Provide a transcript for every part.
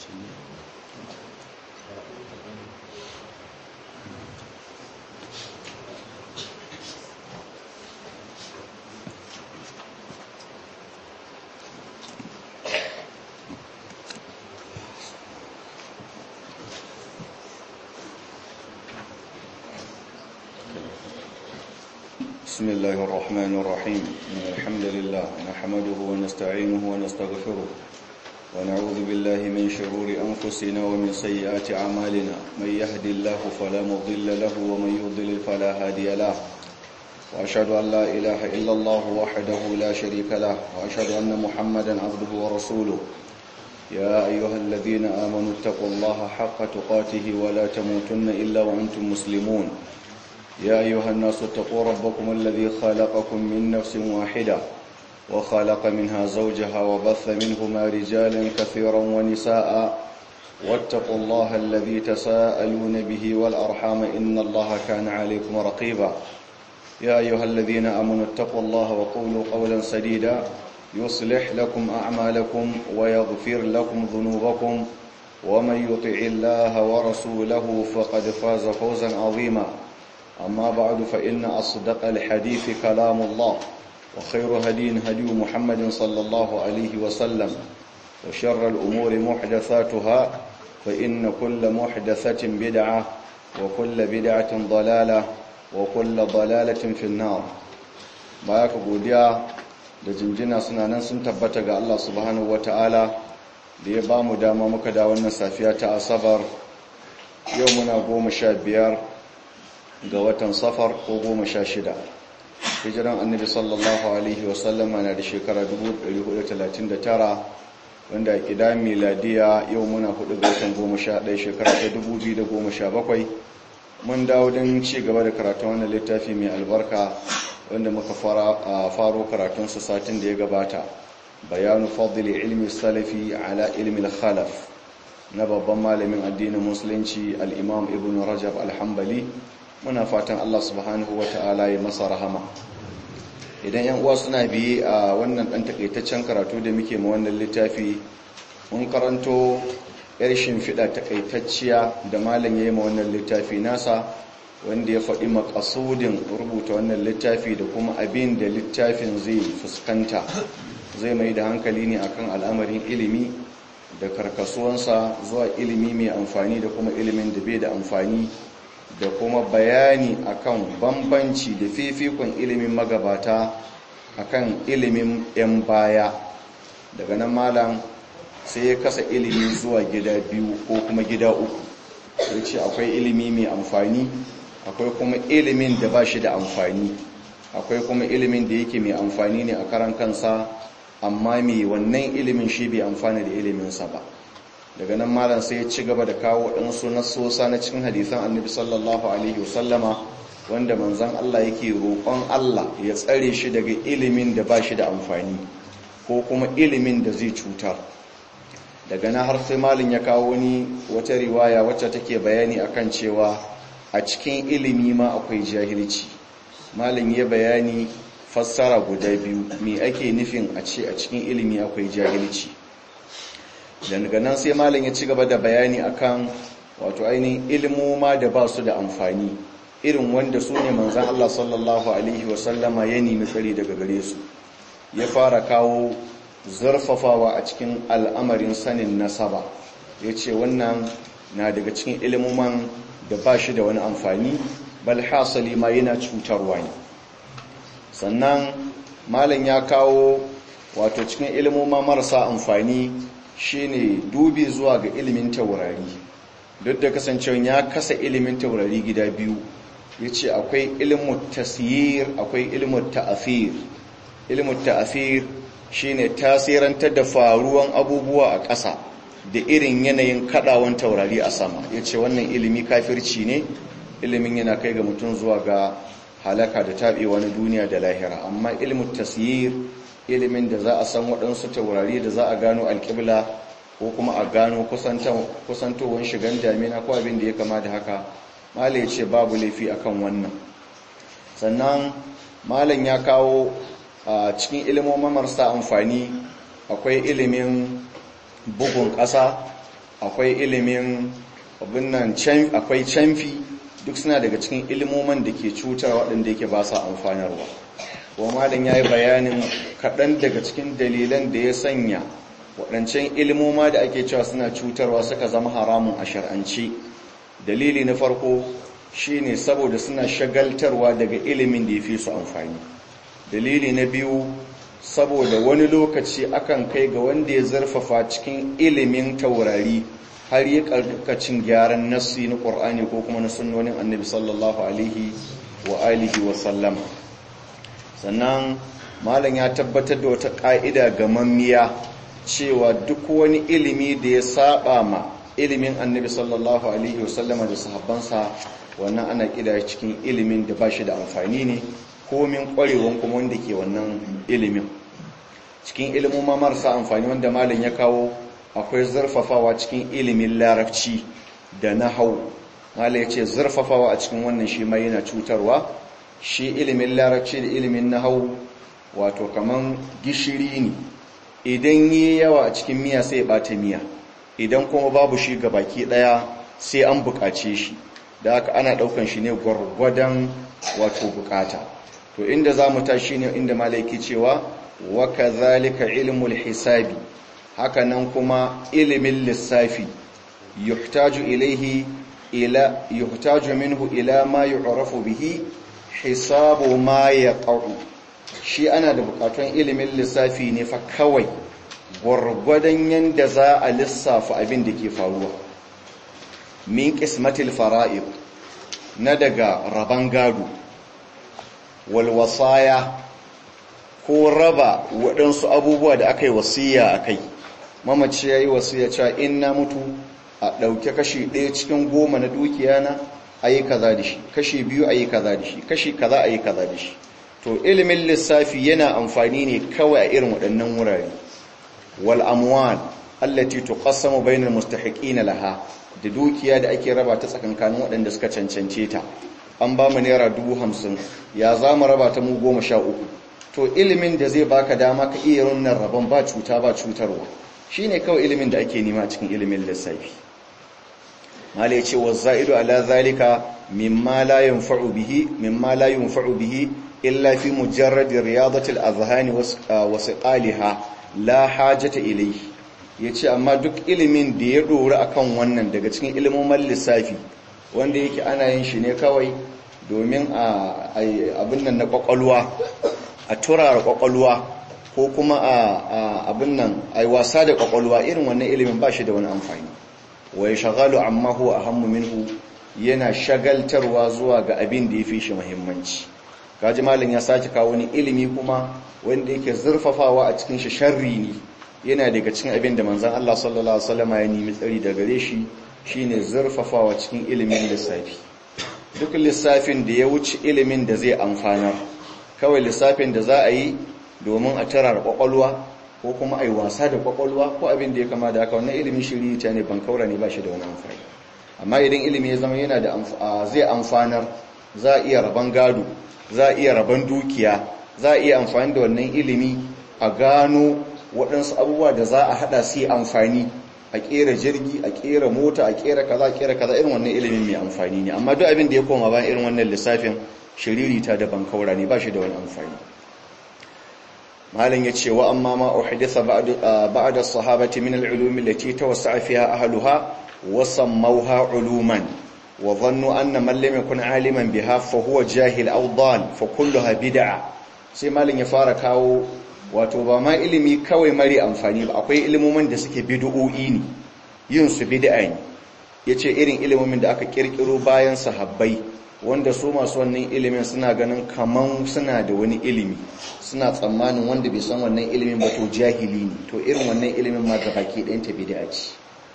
بسم الله الرحمن الرحيم إن الحمد لله نحمده ونستعينه ونستغفره ونعوذ بالله من شرور أنفسنا ومن سيئات أعمالنا من يهد الله فلا مضل له ومن يضلل فلا هادي له وأشهد أن لا إله إلا الله وحده لا شريك له وأشهد أن محمدا عبده ورسوله يا أيها الذين آمنوا اتقوا الله حق تقاته ولا تموتن إلا وأنتم مسلمون يا أيها الناس اتقوا ربكم الذي خلقكم من نفس واحدة وخلق منها زوجها وبث منهما رجالا كثيرا ونساء واتقوا الله الذي تساءلون به والأرحام إن الله كان عليكم رقيبا يا أيها الذين آمنوا اتقوا الله وقولوا قولا سديدا يصلح لكم أعمالكم ويغفر لكم ذنوبكم ومن يطع الله ورسوله فقد فاز فوزا عظيما أما بعد فإن أصدق الحديث كلام الله وخير هدي هدي محمد صلى الله عليه وسلم وشر الأمور محدثاتها فإن كل محدثة بدعة وكل بدعة ضلالة وكل ضلالة في النار بايك godiya da jinjina suna nan sun tabbata ga Allah subhanahu wataala da ya bamu dama muka da wannan safiya ta asabar yau muna goma sha biyar ga watan safar ko goma sha shida hijiran annabi sallallahu alaihi wasallama na da shekara 1439 wanda a ƙida miladiya yau muna hudu ga watan goma sha ɗaya shekara ta 2017 mun dawo don ci gaba da karatun wannan littafi mai albarka wanda muka faro karatunsa satin da ya gabata bayanu fadli ilmi salafi ala ilmi khalaf na babban malamin addinin musulunci al-imam ibn rajab al-hambali muna fatan Allah subhanahu ta'ala ya masa rahama idan yan uwa suna biye a wannan dan takaitaccen karatu da muke ma wannan littafi mun karanto yar shimfiɗa takaitacciya da malam yayi ma wannan littafi nasa wanda ya faɗi makasudin rubuta wannan littafi da kuma abin da littafin zai fuskanta zai mai da hankali ne akan al'amarin ilimi da karkasuwansa zuwa ilimi mai amfani da kuma ilimin da bai da amfani da kuma bayani akan bambanci da fifikon ilimin magabata akan ilimin 'yan baya daga nan malam sai ya kasa ilimi zuwa gida biyu ko kuma gida uku ya ce akwai ilimi mai amfani akwai kuma ilimin da ba shi da amfani akwai kuma ilimin da yake mai amfani ne a karan kansa amma mai wannan ilimin shi bai amfani da iliminsa ba daga nan malam sai ya ci gaba da kawo waɗansu nasosa na cikin hadisan annabi sallallahu alaihi wasallama wanda manzon Allah yake roƙon Allah ya tsare shi daga ilimin da ba shi da amfani ko kuma ilimin da zai cutar daga nan har sai malam ya kawo wani wata riwaya wacce take bayani akan cewa a cikin ilimi ma akwai jahilci malam ya bayani fassara guda biyu me ake nufin a ce a cikin ilimi akwai jahilci daga nan sai malam ya ci gaba da bayani akan wato ainihin ilmoma da ba su da amfani irin wanda su ne manzan Allah sallallahu alaihi wasallama ya nemi tsari daga gare su ya fara kawo zarfafawa a cikin al'amarin sanin nasaba ya ce wannan na daga cikin ilmoman da ba shi da wani amfani bal hasali ma yana cutarwa ne sannan malam ya kawo wato cikin ilmoma marasa amfani shine dubi zuwa ga ilimin taurari duk da kasancewa ya kasa ilimin taurari gida biyu ya ce akwai ilimin tasir akwai ilimin ta'afir ilimin ta'afir shine tasirantar da faruwan abubuwa a ƙasa da irin yanayin kadawan taurari a sama ya ce wannan ilimi kafirci ne ilimin yana kai ga mutum zuwa ga halaka da taɓewa na duniya da lahira amma ilimin tasir ilimin da za a san waɗansu taurari da za a gano alƙibla ko kuma a gano kusantowar shigan damina ko abin da ya kama da haka malam ya ce babu laifi akan wannan sannan malam ya kawo a cikin ilimin marasa amfani akwai ilimin bugun ƙasa akwai ilimin abin nan akwai canfi duk suna daga cikin ilimoman da ke cutar waɗanda yake ba sa amfanarwa kuma malam ya yi bayanin kaɗan daga cikin dalilan da ya sanya waɗancan ilimoma da ake cewa suna cutarwa suka zama haramun a shar'ance dalili na farko shine saboda suna shagaltarwa daga ilimin da ya fi su amfani dalili na biyu saboda wani lokaci akan kai ga wanda ya zarfafa cikin ilimin taurari har yi karkacin gyaran nassi na ƙur'ani ko kuma na sunnonin annabi sallallahu alaihi wa alihi wa sallama sannan malam ya tabbatar da wata ƙa'ida ga mammiya cewa duk wani ilimi da ya saba ma ilimin annabi sallallahu alaihi wa sallama da sahabbansa wannan ana ƙida cikin ilimin da ba shi da amfani ne komin ƙwarewan kuma wanda ke wannan ilimin cikin ilimin marasa amfani wanda malam ya kawo akwai zurfafawa cikin ilimin larabci da nahau malam ya ce zurfafawa a cikin wannan shi ma yana cutarwa shi ilimin larabci da ilimin nahau wato kaman gishiri ne idan yi yawa a cikin miya sai ya bata miya idan kuma babu shi ga baki daya sai an bukace shi da haka ana daukan shi ne gwargwadon wato bukata to inda za mu tashi ne inda malaiki cewa wa kadhalika ilmul hisabi haka nan kuma ilimin lissafi yuhtaju ilaihi ila yuhtaju minhu ila ma yu'rafu bihi hisabu ma yaqa'u shi ana da bukatun ilimin lissafi ne fa kawai gwargwadon yanda za a lissafa abin da ke faruwa min qismatil fara'id na daga raban gado wal wasaya ko raba waɗansu abubuwa da aka yi wasiya a kai mamaci ya yi wasiya cewa in na mutu a ɗauke kashi ɗaya cikin goma na dukiya na a yi kaza da shi kashi biyu a yi kaza da shi kashi kaza a yi kaza da shi to ilimin lissafi yana amfani ne kawai a irin waɗannan wurare wal amwal allati tuqassamu bainal mustahiqina laha da dukiya da ake raba ta tsakankanin waɗanda suka cancance ta an ba mu naira dubu hamsin ya za mu raba ta mu goma sha uku to ilimin da zai baka dama ka iya runnan rabon ba cuta ba cutarwa shine kawai ilimin da ake nema cikin ilimin lissafi malai ce wa za'idu ala zalika mimma la yanfa'u bihi mimma la yanfa'u bihi illa fi mujarrad riyadati al-azhani wa siqaliha la hajata ilayhi yace amma duk ilimin da ya dora akan wannan daga cikin ilimomin lissafi wanda yake ana yin shi ne kawai domin a abin nan na kwakwalwa a turara kwakwalwa ko kuma a abin nan a yi wasa da kwakwalwa irin wannan ilimin ba shi da wani amfani wai shagalu amma huwa ahammu minhu yana shagaltarwa zuwa ga abin da ya fi shi muhimmanci kaji malin ya sake kawo wani ilimi kuma wanda yake zurfafawa a cikin shi sharri ne yana daga cikin abin da manzon Allah sallallahu alaihi wasallam ya nemi tsari daga gare shi shine zurfafawa cikin ilimin lissafi duk lissafin da ya wuce ilimin da zai amfanar kawai lissafin da za a yi domin a tarar kwakwalwa ko kuma a yi wasa da kwakwalwa ko abin da ya kama da haka wannan ilimin shiri ta ne ban kaura ne ba shi da wani amfani amma idan ilimi ya zama yana da zai amfanar za a iya raban gado za a iya raban dukiya za a iya amfani da wannan ilimi a gano waɗansu abubuwa da za a haɗa su yi amfani a ƙera jirgi a ƙera mota a ƙera kaza a ƙera kaza irin wannan ilimin mai amfani ne amma duk abin da ya koma bayan irin wannan lissafin shiriri ta da bankaura ne ba shi da wani amfani malin ya ce wa amma ma uhditha ba'da sahabati min al-ulum allati tawassa'a fiha ahluha wa sammawha uluman wa dhannu anna man lam yakun aliman biha fa huwa jahil aw dal fa kulluha bid'a sai malin ya fara kawo wato ba ma ilimi kawai mari amfani ba akwai ilimomin da suke bid'o'i ne yin su bid'a ne yace irin ilimomin da aka kirkiro bayan sahabbai wanda su masu wannan ilimin suna ganin kaman suna da wani ilimi suna tsammanin wanda bai san wannan ilimin ba to jahili ne to irin wannan ilimin ma ga baki ɗayan ta bid'a ce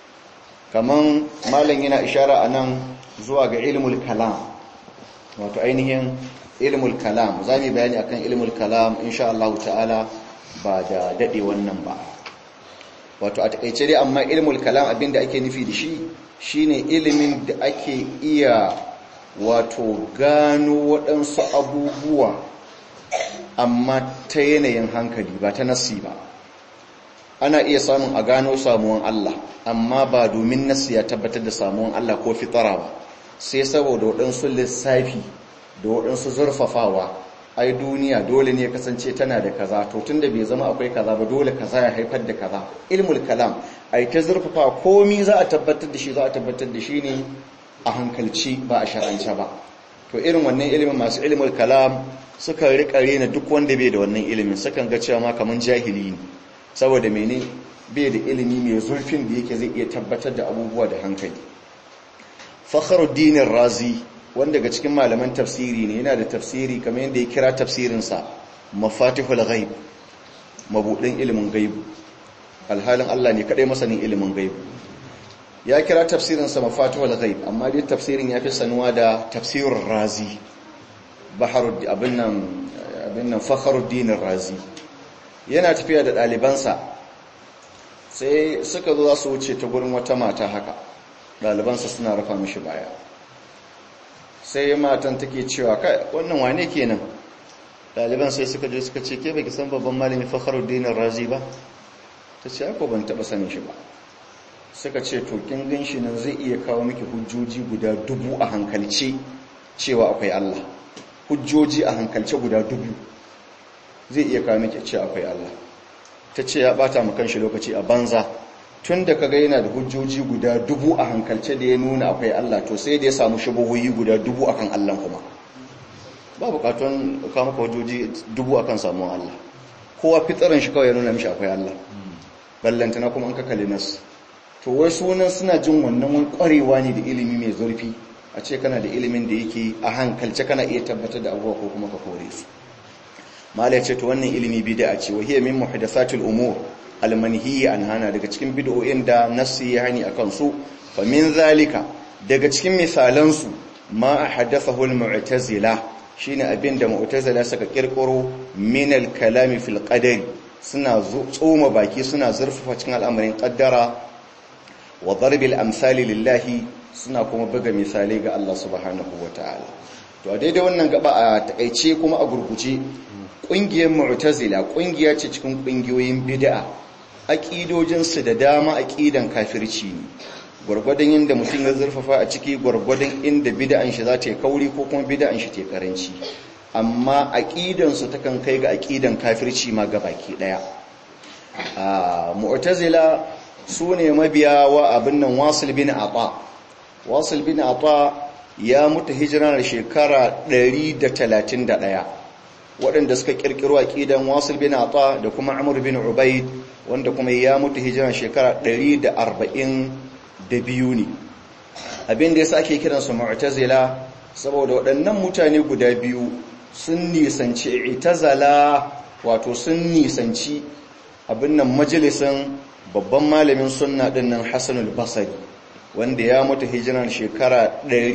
kaman malam yana ishara anan zuwa ga ilmul kalam wato ainihin ilmul kalam za mu bayani akan ilmul kalam insha Allah ta'ala ba da dade wannan ba wato a takeice dai amma ilmul kalam abinda ake nufi da shi shine ilimin da ake iya wato gano waɗansu abubuwa amma ta yanayin hankali ba ta nasi ba ana iya samun a gano samuwan Allah amma ba domin nasu ya tabbatar da samuwan Allah ko fitara ba sai saboda waɗansu lissafi da waɗansu zurfafawa ai duniya dole ne kasance tana da kaza to tunda bai zama akwai kaza ba dole kaza ya haifar da kaza ilmul kalam ai ta zurfafa komi za a tabbatar da shi za a tabbatar da shi ne a hankalci ba a shar'ance ba to irin wannan ilimin masu ilmul kalam suka rika rena duk wanda bai da wannan ilimin sukan ga cewa ma kaman jahili ne saboda mene bai da ilimi mai zurfin da yake zai iya tabbatar da abubuwa da hankali fakhruddin razi wanda daga cikin malaman tafsiri ne yana da tafsiri kamar yadda ya kira tafsirinsa mafatihul ghaib mabudin ilimin gaibu alhalin Allah ne kadai masanin ilimin gaibu ya kira tafsirinsa mafatihul ghaib amma dai tafsirin ya fi sanuwa da tafsirur razi baharud abin nan abin nan fakhruddin razi yana tafiya da ɗalibansa sai suka zo za su wuce ta gurin wata mata haka ɗalibansa suna rufa mishi baya sai matan take cewa kai wannan wane kenan ɗaliban sai suka je suka ce ke baki san babban malami fakhruddin razi ba ta ce ko ban taɓa sanin shi ba suka ce to kin gan shi nan zai iya kawo miki hujjoji guda dubu a hankalce cewa akwai Allah hujjoji a hankalce guda dubu zai iya kawo miki cewa akwai Allah ta ce ya bata mu kanshi lokaci a banza tun da kaga yana da hujjoji guda dubu a hankalce da ya nuna akwai Allah to sai da ya samu shubuhoyi guda dubu akan Allah kuma ba bukatun kawo maka hujjoji dubu akan samun Allah kowa fitsarin shi kawai ya nuna mishi akwai Allah ballantana kuma an kakali nasu to wai sunan suna jin wannan wani kwarewa ne da ilimi mai zurfi a ce kana da ilimin da yake a hankalce kana iya tabbatar da abubuwa ko kuma ka kore su mala ya ce to wannan ilimi bid'a ce wa hiya min muhdathatil umur almanhiyi an hana daga cikin bid'o'in da nassi ya hani akan su fa min zalika daga cikin misalan su ma ahdathahu almu'tazila shine abinda mu'tazila suka kirkiro min alkalami fil qadari suna tsoma baki suna zurfafa cikin al'amarin qaddara wa darbil amsali lillahi suna kuma buga misalai ga Allah subhanahu wataala to a daidai wannan gaba a takeice kuma a gurguje ƙungiyar mu'tazila ƙungiya ce cikin ƙungiyoyin bid'a aƙidojinsu da dama aƙidan kafirci ne gwargwadon inda mutum ya zurfafa a ciki gwargwadon inda bid'an shi za ta yi kauri ko kuma bid'an shi ta karanci amma aƙidansu ta kan kai ga aƙidan kafirci ma ga baki ɗaya mu'tazila su ne mabiya wa abin nan wasil bin ata wasil bin ata ya mutu hijirar shekara 131 waɗanda suka ƙirƙiro aƙidan wasil bin ata da kuma amur bin ubaid wanda kuma ya mutu hijiran shekara 142 ne abin da ya ake kiransu mu'tazila saboda waɗannan mutane guda biyu sun nisanci itazala wato sun nisanci abin nan majalisan babban malamin sunna ɗin nan hassanul basari wanda ya mutu hijiran shekara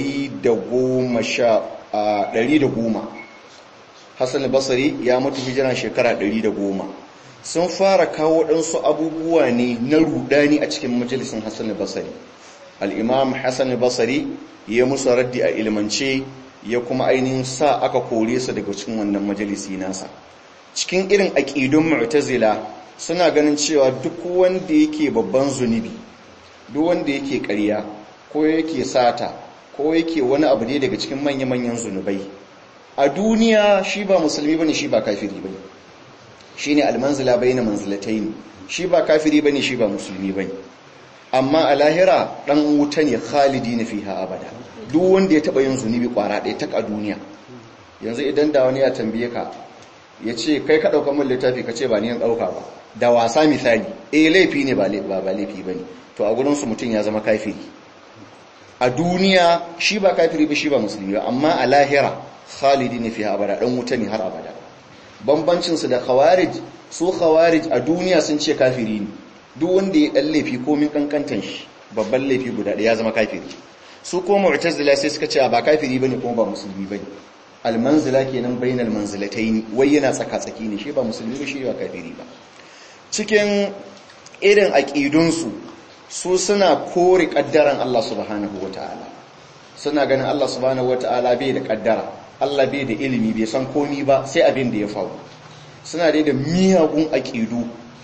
110 Hassan al-Basri ya mutu hijiran shekara 110 sun fara kawo ɗansu abubuwa ne na rudani a cikin majalisin Hassan al-Basri al-Imam Hassan al-Basri ya musu raddi a ilmance ya kuma ainihin sa aka kore su daga cikin wannan majalisi nasa cikin irin aqidun mu'tazila suna ganin cewa duk wanda yake babban zunubi duk wanda yake ƙarya ko yake sata ko yake wani abu ne daga cikin manya-manyan zunubai a duniya shi ba musulmi bane shi ba kafiri bane shine almanzila bayna manzilatayn shi ba kafiri bane shi ba musulmi bane amma a lahira dan wuta ne khalidina fiha abada duk wanda ya taba yin zunubi kwara ɗaya tak a duniya yanzu idan da wani ya tambaye ka ya ce kai ka ɗauka min littafi ka ce ba ni yan ɗauka ba da wasa misali eh laifi ne ba ba laifi bane to a gurin su mutum ya zama kafiri a duniya shi ba kafiri ba shi ba musulmi ba amma a lahira khalidi ne fiha abada dan wuta ne har abada bambancin su da khawarij su khawarij a duniya sun ce kafiri ne duk wanda ya dan laifi ko min kankantan shi babban laifi guda ɗaya ya zama kafiri su ko mu'tazila sai suka ce ba kafiri bane kuma ba musulmi bane almanzila kenan bainal manzilataini wai yana tsaka tsaki ne shi ba musulmi ba shi ba kafiri ba cikin irin aqidun su su suna kore kaddaran Allah subhanahu wataala suna ganin Allah subhanahu wataala bai da kaddara Allah bai da ilimi bai san komi ba sai abin da ya faru suna dai da miyagun aqidu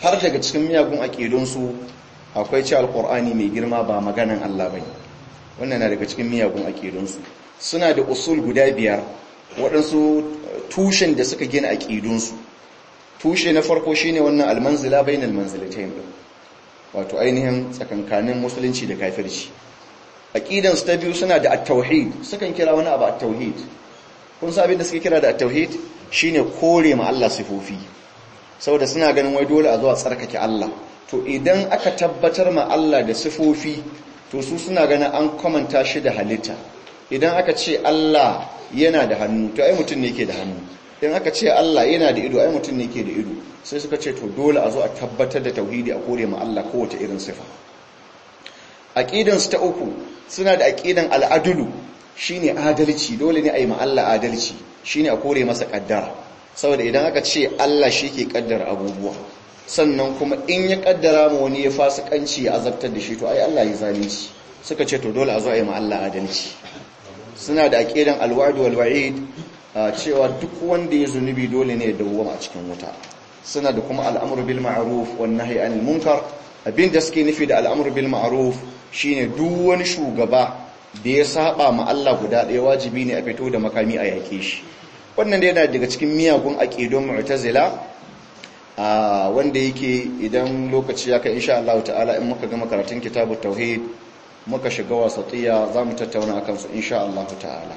har daga cikin miyagun aƙidunsu akwai ce alƙur'ani mai girma ba maganan Allah bai wannan na daga cikin miyagun aƙidunsu suna da usul guda biyar waɗansu tushen da suka gina aƙidunsu tushe na farko shine wannan almanzila bainal manzilatayn din wato ainihin tsakankanin musulunci da kafirci aqidan su ta biyu suna da at-tauhid sukan kira wani abu at-tauhid kun san abin da suke kira da at-tauhid shine kore ma Allah sifofi saboda suna ganin wai dole a zo a tsarkake Allah to idan aka tabbatar ma Allah da sifofi to su suna ganin an komanta shi da halitta idan aka ce Allah yana da hannu to ai mutum ne yake da hannu in aka ce Allah yana da ido ai mutum ne ke da ido sai suka ce to dole a zo a tabbatar da tauhidi a kore ma Allah kowace irin sifa aqidan su ta uku suna da aqidan al'adulu shine adalci dole ne a yi ma Allah adalci shine a kore masa kaddara saboda idan aka ce Allah shi ke kaddara abubuwa sannan kuma in ya kaddara ma wani ya fasikanci ya azabtar da shi to ai Allah ya zalunci suka ce to dole a zo a yi ma Allah adalci suna da aqidan alwa'd wal wa'id cewa duk wanda ya zunubi dole ne ya dawwama a cikin wuta suna da kuma al'amru bil ma'ruf wan nahyi anil munkar abin da suke nufi da al'amru bil ma'ruf shine duk wani shugaba da ya saba ma Allah guda ɗaya wajibi ne a fito da makami a yake shi wannan da yana daga cikin miyagun aqidun mu'tazila wanda yake idan lokaci ya kai insha Allah ta'ala in muka gama karatun kitabut tauhid muka shiga wasatiya zamu tattauna akan su insha Allah ta'ala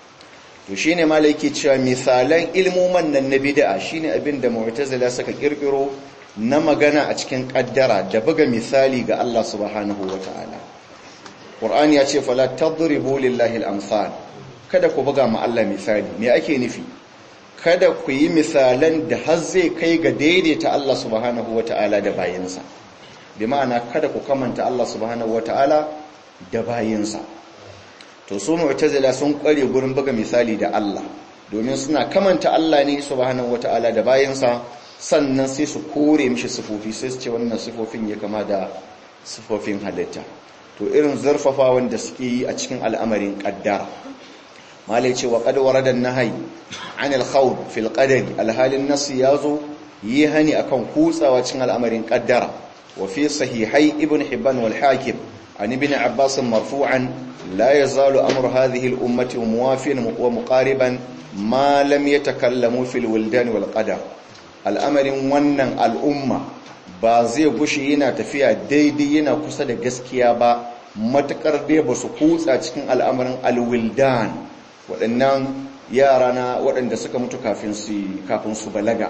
to shine malai yake cewa misalan ilmuman nan na bid'a shine abin da mu'tazila suka kirkiro na magana a cikin kaddara da buga misali ga Allah subhanahu wata'ala Qur'ani ya ce fala tadribu lillahi al-amsal kada ku buga ma Allah misali me ake nufi kada ku yi misalan da har zai kai ga daidaita Allah subhanahu wata'ala da bayinsa bi ma'ana kada ku kamanta Allah subhanahu wata'ala da bayinsa to su mu'tazila sun kware gurin buga misali da Allah domin suna kamanta Allah ne subhanahu wata'ala da bayinsa sannan sai su kore mishi sifofi sai su ce wannan sifofin ya kama da sifofin halitta to irin zarfafa wanda suke yi a cikin al'amarin qaddara malai ce wa qad warada an-nahy 'an al-khawd fil qadari alhalin nas yazo yi hani akan kutsawa cikin al'amarin qaddara wa fi sahihai ibn hibban wal hakim an ibn abbas marfu'an la yazalu amru hadhihi al-ummati muwafiyan wa muqariban ma lam yatakallamu fil wildan wal qadar al'amarin wannan al'umma ba zai gushi yana tafiya daidai yana kusa da gaskiya ba matakar dai ba su kutsa cikin al'amarin alwildan waɗannan yara na waɗanda suka mutu kafin su balaga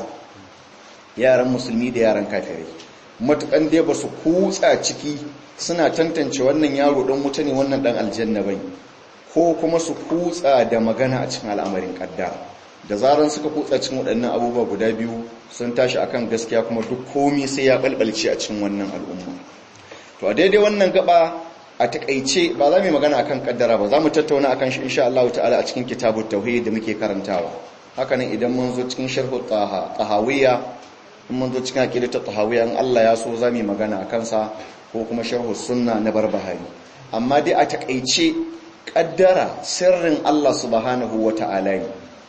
yaran musulmi da yaran kafirai matukan dai ba su kutsa ciki suna tantance wannan yaro ɗan wuta ne wannan ɗan aljanna bai ko kuma su kutsa da magana a cikin al'amarin ƙaddara da zaran suka kutsa cikin waɗannan abubuwa guda biyu sun tashi akan gaskiya kuma duk komi sai ya balbalce a cikin wannan al'umma to a daidai wannan gaba a takaice ba za mu yi magana akan kaddara ba za mu tattauna akan shi insha Allah ta'ala a cikin kitabut tauhid da muke karantawa haka nan idan mun zo cikin sharh tahawiyya in mun zo cikin aqidat tahawiyya in Allah ya so za mu yi magana akan sa ko kuma sharh sunna na barbahari amma dai a takaice kaddara sirrin Allah subhanahu wata'ala ne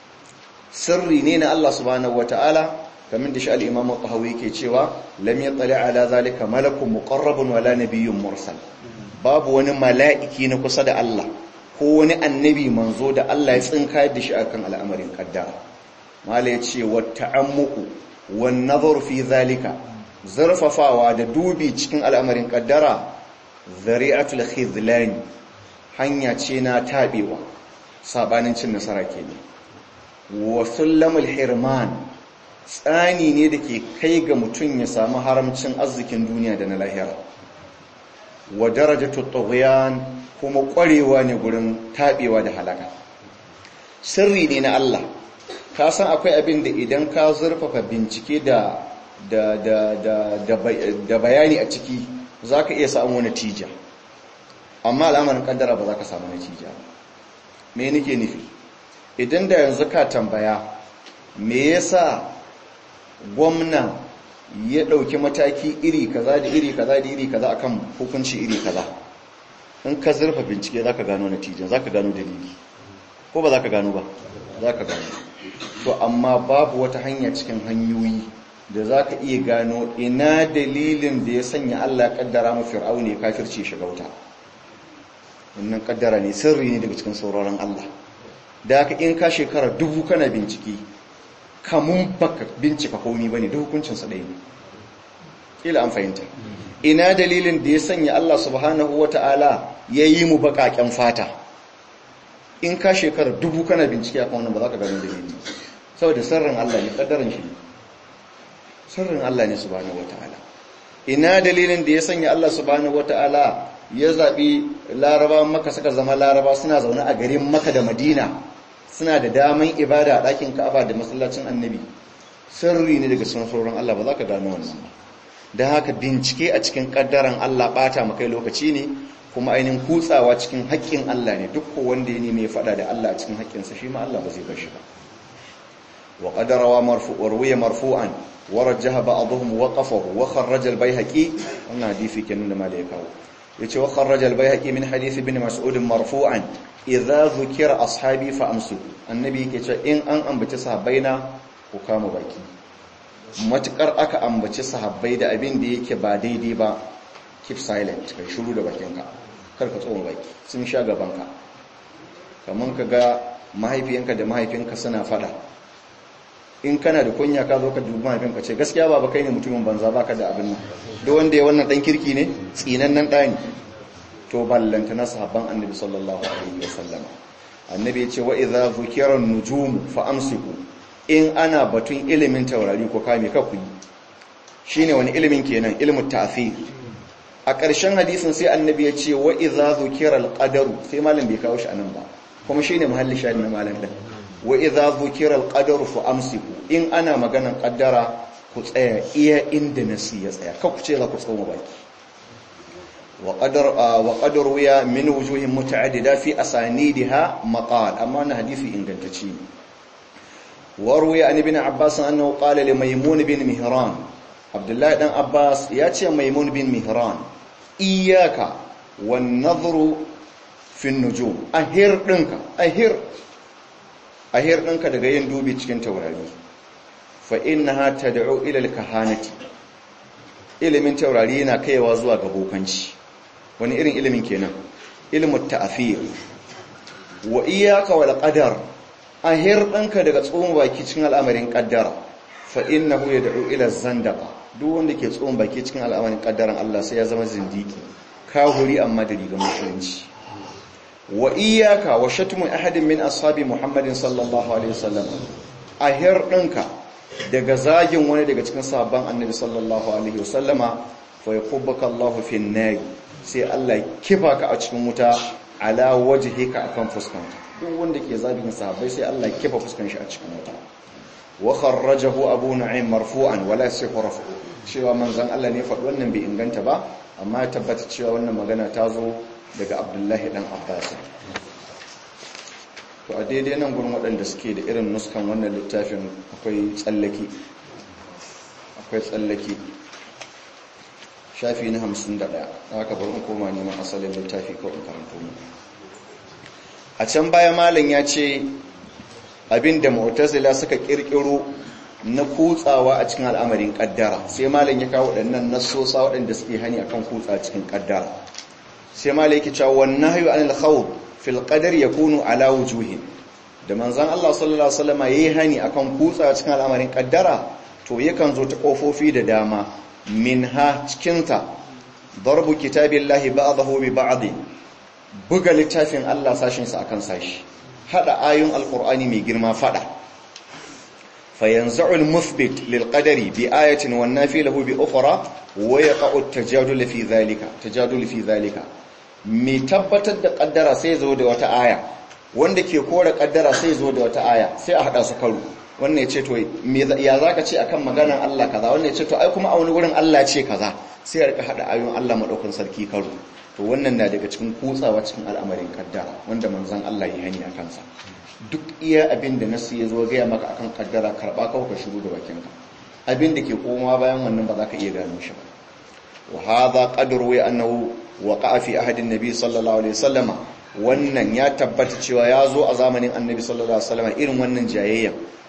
sirri ne na Allah subhanahu wata'ala kamar da shi al-Imam al-Tahawi yake cewa lam yattali ala zalika malakun muqarrabun wala nabiyyun mursal babu wani mala'iki na kusa da Allah ko wani annabi manzo da Allah ya tsinka da shi akan al'amarin kaddara mala yace wa ta'ammuku wan nazar fi zalika zarfafawa da dubi cikin al'amarin kaddara zari'atul khizlan hanya ce na tabewa sabanin cin nasara kenan wa sullamul hirman tsani ne da ke kai ga mutum ya samu haramcin arzikin duniya da na lahira wa darajatu tughyan kuma ƙwarewa ne gurin tabewa da halaka sirri ne na Allah ka san akwai abin da idan ka zurfafa bincike da da da da da bayani a ciki zaka iya samu natija amma al'amarin kaddara ba za ka samu natija me nake nufi idan da yanzu ka tambaya me yasa gwamna ya ɗauki mataki iri kaza da iri kaza da iri kaza akan hukunci iri kaza in ka zurfa bincike za ka gano natijan za ka gano dalili ko ba za ka gano ba za ka gano to amma babu wata hanya cikin hanyoyi da za ka iya gano ina dalilin da ya sanya Allah kaddara mu fir'auni ya kafirce shiga wuta wannan kaddara ne sirri ne daga cikin sauraron Allah da haka in ka shekara dubu kana bincike kamun baka bincika komi bane da hukuncin sa ɗaya ne kila an fahimta ina dalilin da ya sanya Allah subhanahu wata'ala ya yi mu baƙaƙen fata in ka shekara dubu kana bincike akan wannan ba za ka gano dalili saboda sirrin Allah ne kaddaran shi ne sirrin Allah ne subhanahu wata'ala ina dalilin da ya sanya Allah subhanahu wata'ala ya zabi laraba maka suka zama laraba suna zaune a garin maka da madina suna da daman ibada a ɗakin ka'aba da masallacin annabi sirri ne daga sunan sauran Allah ba za ka gano wannan ba da haka bincike a cikin kaddaran Allah bata makai lokaci ne kuma ainihin kutsawa cikin haƙƙin Allah ne duk wanda ya neme faɗa da Allah a cikin haƙƙinsa shi ma Allah ba zai bar shi ba wa qadara marfu'an ruwiya marfu'an ورجح بعضهم وقفه وخرج البيهقي wannan hadisi kenan da malai kawo yace wa kharraja al-bayhaqi min hadith ibn mas'ud marfu'an idza dhukira ashabi fa amsu annabi yake cewa in an ambaci sahabbaina ku kama baki matukar aka ambaci sahabbai da abin da yake ba daidai ba keep silent kai shiru da bakinka kar ka tsoma baki sun sha gabanka kaman kaga mahaifiyanka da mahaifinka suna fada in kana da kunya ka zo ka dubi mahaifinka ce gaskiya baba kai ne mutumin banza baka da abin nan duk wanda ya wannan dan kirki ne tsinannen ɗani to ballanta na sahabban annabi sallallahu alaihi wasallam annabi ya ce wa idza zukira nujum fa amsiku in ana batun ilimin taurari ko kame ka ku shine wani ilimin kenan ilmu ta'thir a ƙarshen hadisin sai annabi ya ce wa idza zukira al-qadaru sai malam bai kawo shi anan ba kuma shine muhalli shahid na malam din wa idza dhukira al-qadaru fa amsiku in ana maganan qaddara ku tsaya iya inda nasi ya tsaya ka ku ce za ku tsoma baki wa qadar wa qadar wiya min wujuhin muta'addida fi asanidiha maqal amma na hadisi ingantacce wa ruwiya an ibn abbas annahu qala li maymun bin mihran abdullahi dan abbas ya ce maymun bin mihran iyyaka wan nadhru fi an-nujum ahir dinka ahir ahir ɗinka daga yin dubi cikin taurari fa innaha tad'u ila al-kahanati ilimin taurari yana kaiwa zuwa ga bokanci wani irin ilimin kenan ilmu ta'thir wa iyyaka wal qadar ahir ɗinka daga tsohon baki cikin al'amarin qaddara fa innahu yad'u ila zandaqa duk wanda ke tsohon baki cikin al'amarin qaddaran Allah sai ya zama zindiki kahuri amma da rigar musulunci wa iyaka wa shatmun ahadin min ashabi muhammadin sallallahu alaihi wasallam ahir dinka daga zagin wani daga cikin sahabban annabi sallallahu alaihi wasallama fa yakubbaka Allahu fi an sai Allah kifa ka a cikin wuta ala wajhika akan fuskan duk wanda ke zagin sahabbai sai Allah kifa fuskan shi a cikin wuta wa kharrajahu abu nu'aym marfu'an wala yasihu raf'u cewa manzon Allah ne faɗi wannan bai inganta ba amma ya tabbata cewa wannan magana ta zo daga abdullahi dan abbas to a daidai nan gurin waɗanda suke da irin nuskan wannan littafin akwai tsallaki akwai tsallaki shafi na hamsin da ɗaya aka bari in koma neman asalin littafi ko in karanto mu a can baya malam ya ce abinda mu'tazila suka kirkiro na kutsawa a cikin al'amarin kaddara sai malam ya kawo waɗannan nassosa waɗanda suke hani akan kutsa cikin kaddara sai malam yake cewa wan nahyu anil khawd fil qadar yakunu ala wujuhin da manzon Allah sallallahu alaihi wasallam yayi hani akan kutsa cikin al'amarin kaddara to yakan zo ta kofofi da dama minha cikin ta darbu kitabillahi ba'dahu bi ba'd buga littafin Allah sashin sa akan sashi hada ayun alqur'ani mai girma fada fayanza'u almuthbit lilqadari bi ayatin wan nafi lahu bi ukhra wa yaqa'u at-tajadul fi dhalika tajadul fi dhalika mai tabbatar da kaddara sai zo da wata aya wanda ke kore kaddara sai zo da wata aya sai a hada su karo wannan ya ce to ya zaka ce akan maganan Allah kaza wannan ya ce to ai kuma a wani wurin Allah ce kaza sai ya rika hada ayoyin Allah madaukakin sarki karo to wannan na daga cikin kutsawa cikin al'amarin kaddara wanda manzon Allah ya hani akan sa duk iya abin da nasu ya zo gaya maka akan kaddara karba kawai ka shiru da bakinka abin da ke komawa bayan wannan ba za ka iya gano shi ba wa hadha qadru wa annahu waqa'a fi ahadin nabi sallallahu alaihi wasallama wannan ya tabbata cewa ya zo a zamanin annabi sallallahu alaihi wasallama irin wannan jayayya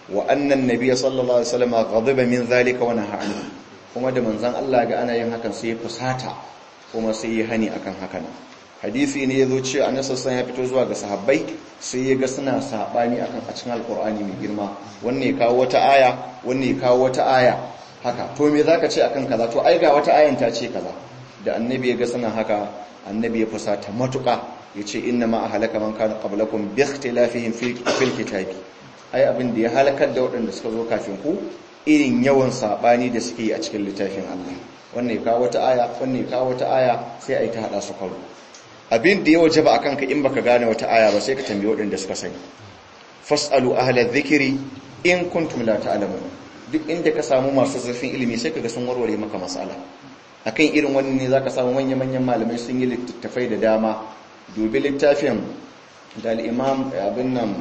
wa annan nabiy sallallahu alaihi wasallam ghadiba min zalika wa naha anhu kuma da manzon Allah ga ana yin hakan sai ya fusata kuma sai ya hani akan hakan hadisi ne yazo cewa annabi sallallahu ya fito zuwa ga sahabbai sai ya ga suna sabani akan a cikin alqur'ani mai girma wanne ya kawo wata aya wanne ya kawo wata aya haka to me zaka ce akan kaza to ai ga wata ayan ta ce kaza da annabi ya ga suna haka annabi ya fusata matuka yace inna ma ahlaka man kana qablakum bi ikhtilafihim fil kitabi ai abin da ya halakar da waɗanda suka zo kafin ku irin yawan sabani da suke yi a cikin littafin Allah wannan ya kawo wata aya wannan ya kawo wata aya sai ai ta hada su karo abin da ya wajaba akan ka in baka gane wata aya ba sai ka tambaye waɗanda suka sani fasalu ahla dhikri in kuntum la ta'lamun duk inda ka samu masu zurfin ilimi sai kaga sun warware maka mas'ala akan irin wannan ne zaka samu manyan manyan malamai sun yi littattafai da dama dubi littafin da al-imam abin nan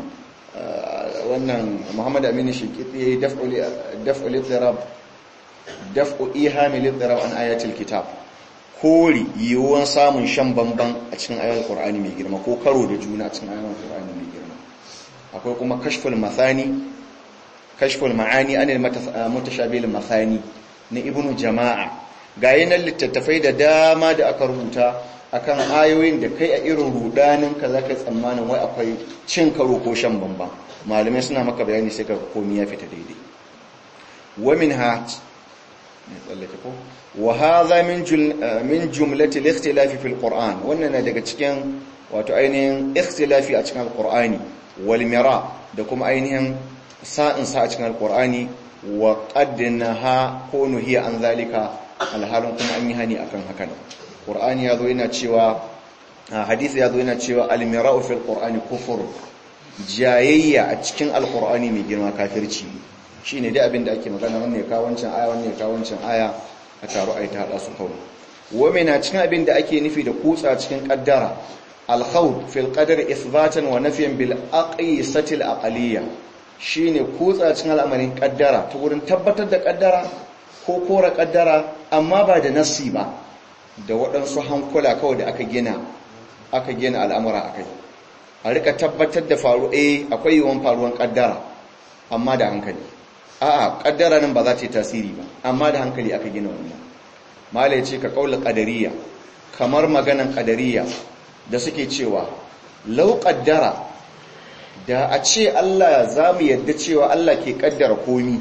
wannan Muhammad Aminu Shinkiti yayi daf'u lidrab daf'u ihami lidrab an ayatul kitab kori yiwuwan samun shan bamban a cikin ayatul qur'ani mai girma ko karo da juna a cikin ayatul qur'ani mai girma akwai kuma kashful mathani kashful ma'ani anil mutashabil mathani na ibnu jama'a ga yanan littattafai da dama da aka rubuta akan ayoyin da kai a irin rudanin ka zaka tsammanin wai akwai cin karo ko shan bamban malamai suna maka bayani sai ka komai ya fita daidai wa minha ne tsallake ko wa hadha min min jumlati al-ikhtilafi fil qur'an wannan na daga cikin wato ainihin ikhtilafi a cikin al-qur'ani wal mira da kuma ainihin sa'in sa a cikin al-qur'ani wa qaddnaha ko nuhiya an zalika alhalin kuma an yi hani akan hakan qur'ani yazo yana cewa hadisi yazo yana cewa al-mira'u fil qur'ani kufur jayayya a cikin al-qur'ani mai girma kafirci shine dai abin da ake magana wannan ya kawo wancan aya wannan ya kawo wancan aya a taro ai ta hada su kawai wa na cikin abin da ake nufi da kutsa cikin kaddara al-khawd fil qadar ithbatan wa nafyan bil aqisati al-aqliyya shine kutsa cikin al'amarin kaddara ta wurin tabbatar da kaddara ko kora kaddara amma ba da nassi ba da waɗansu hankula kawai da aka gina aka gina al'amura akai a rika tabbatar da faru eh akwai yawan faruwan kaddara amma da hankali a'a kaddara nan ba za ta yi tasiri ba amma da hankali aka gina wannan mala ya ce ka kaula qadariya kamar maganan qadariya da suke cewa law qaddara da a ce Allah za mu yadda cewa Allah ke kaddara komi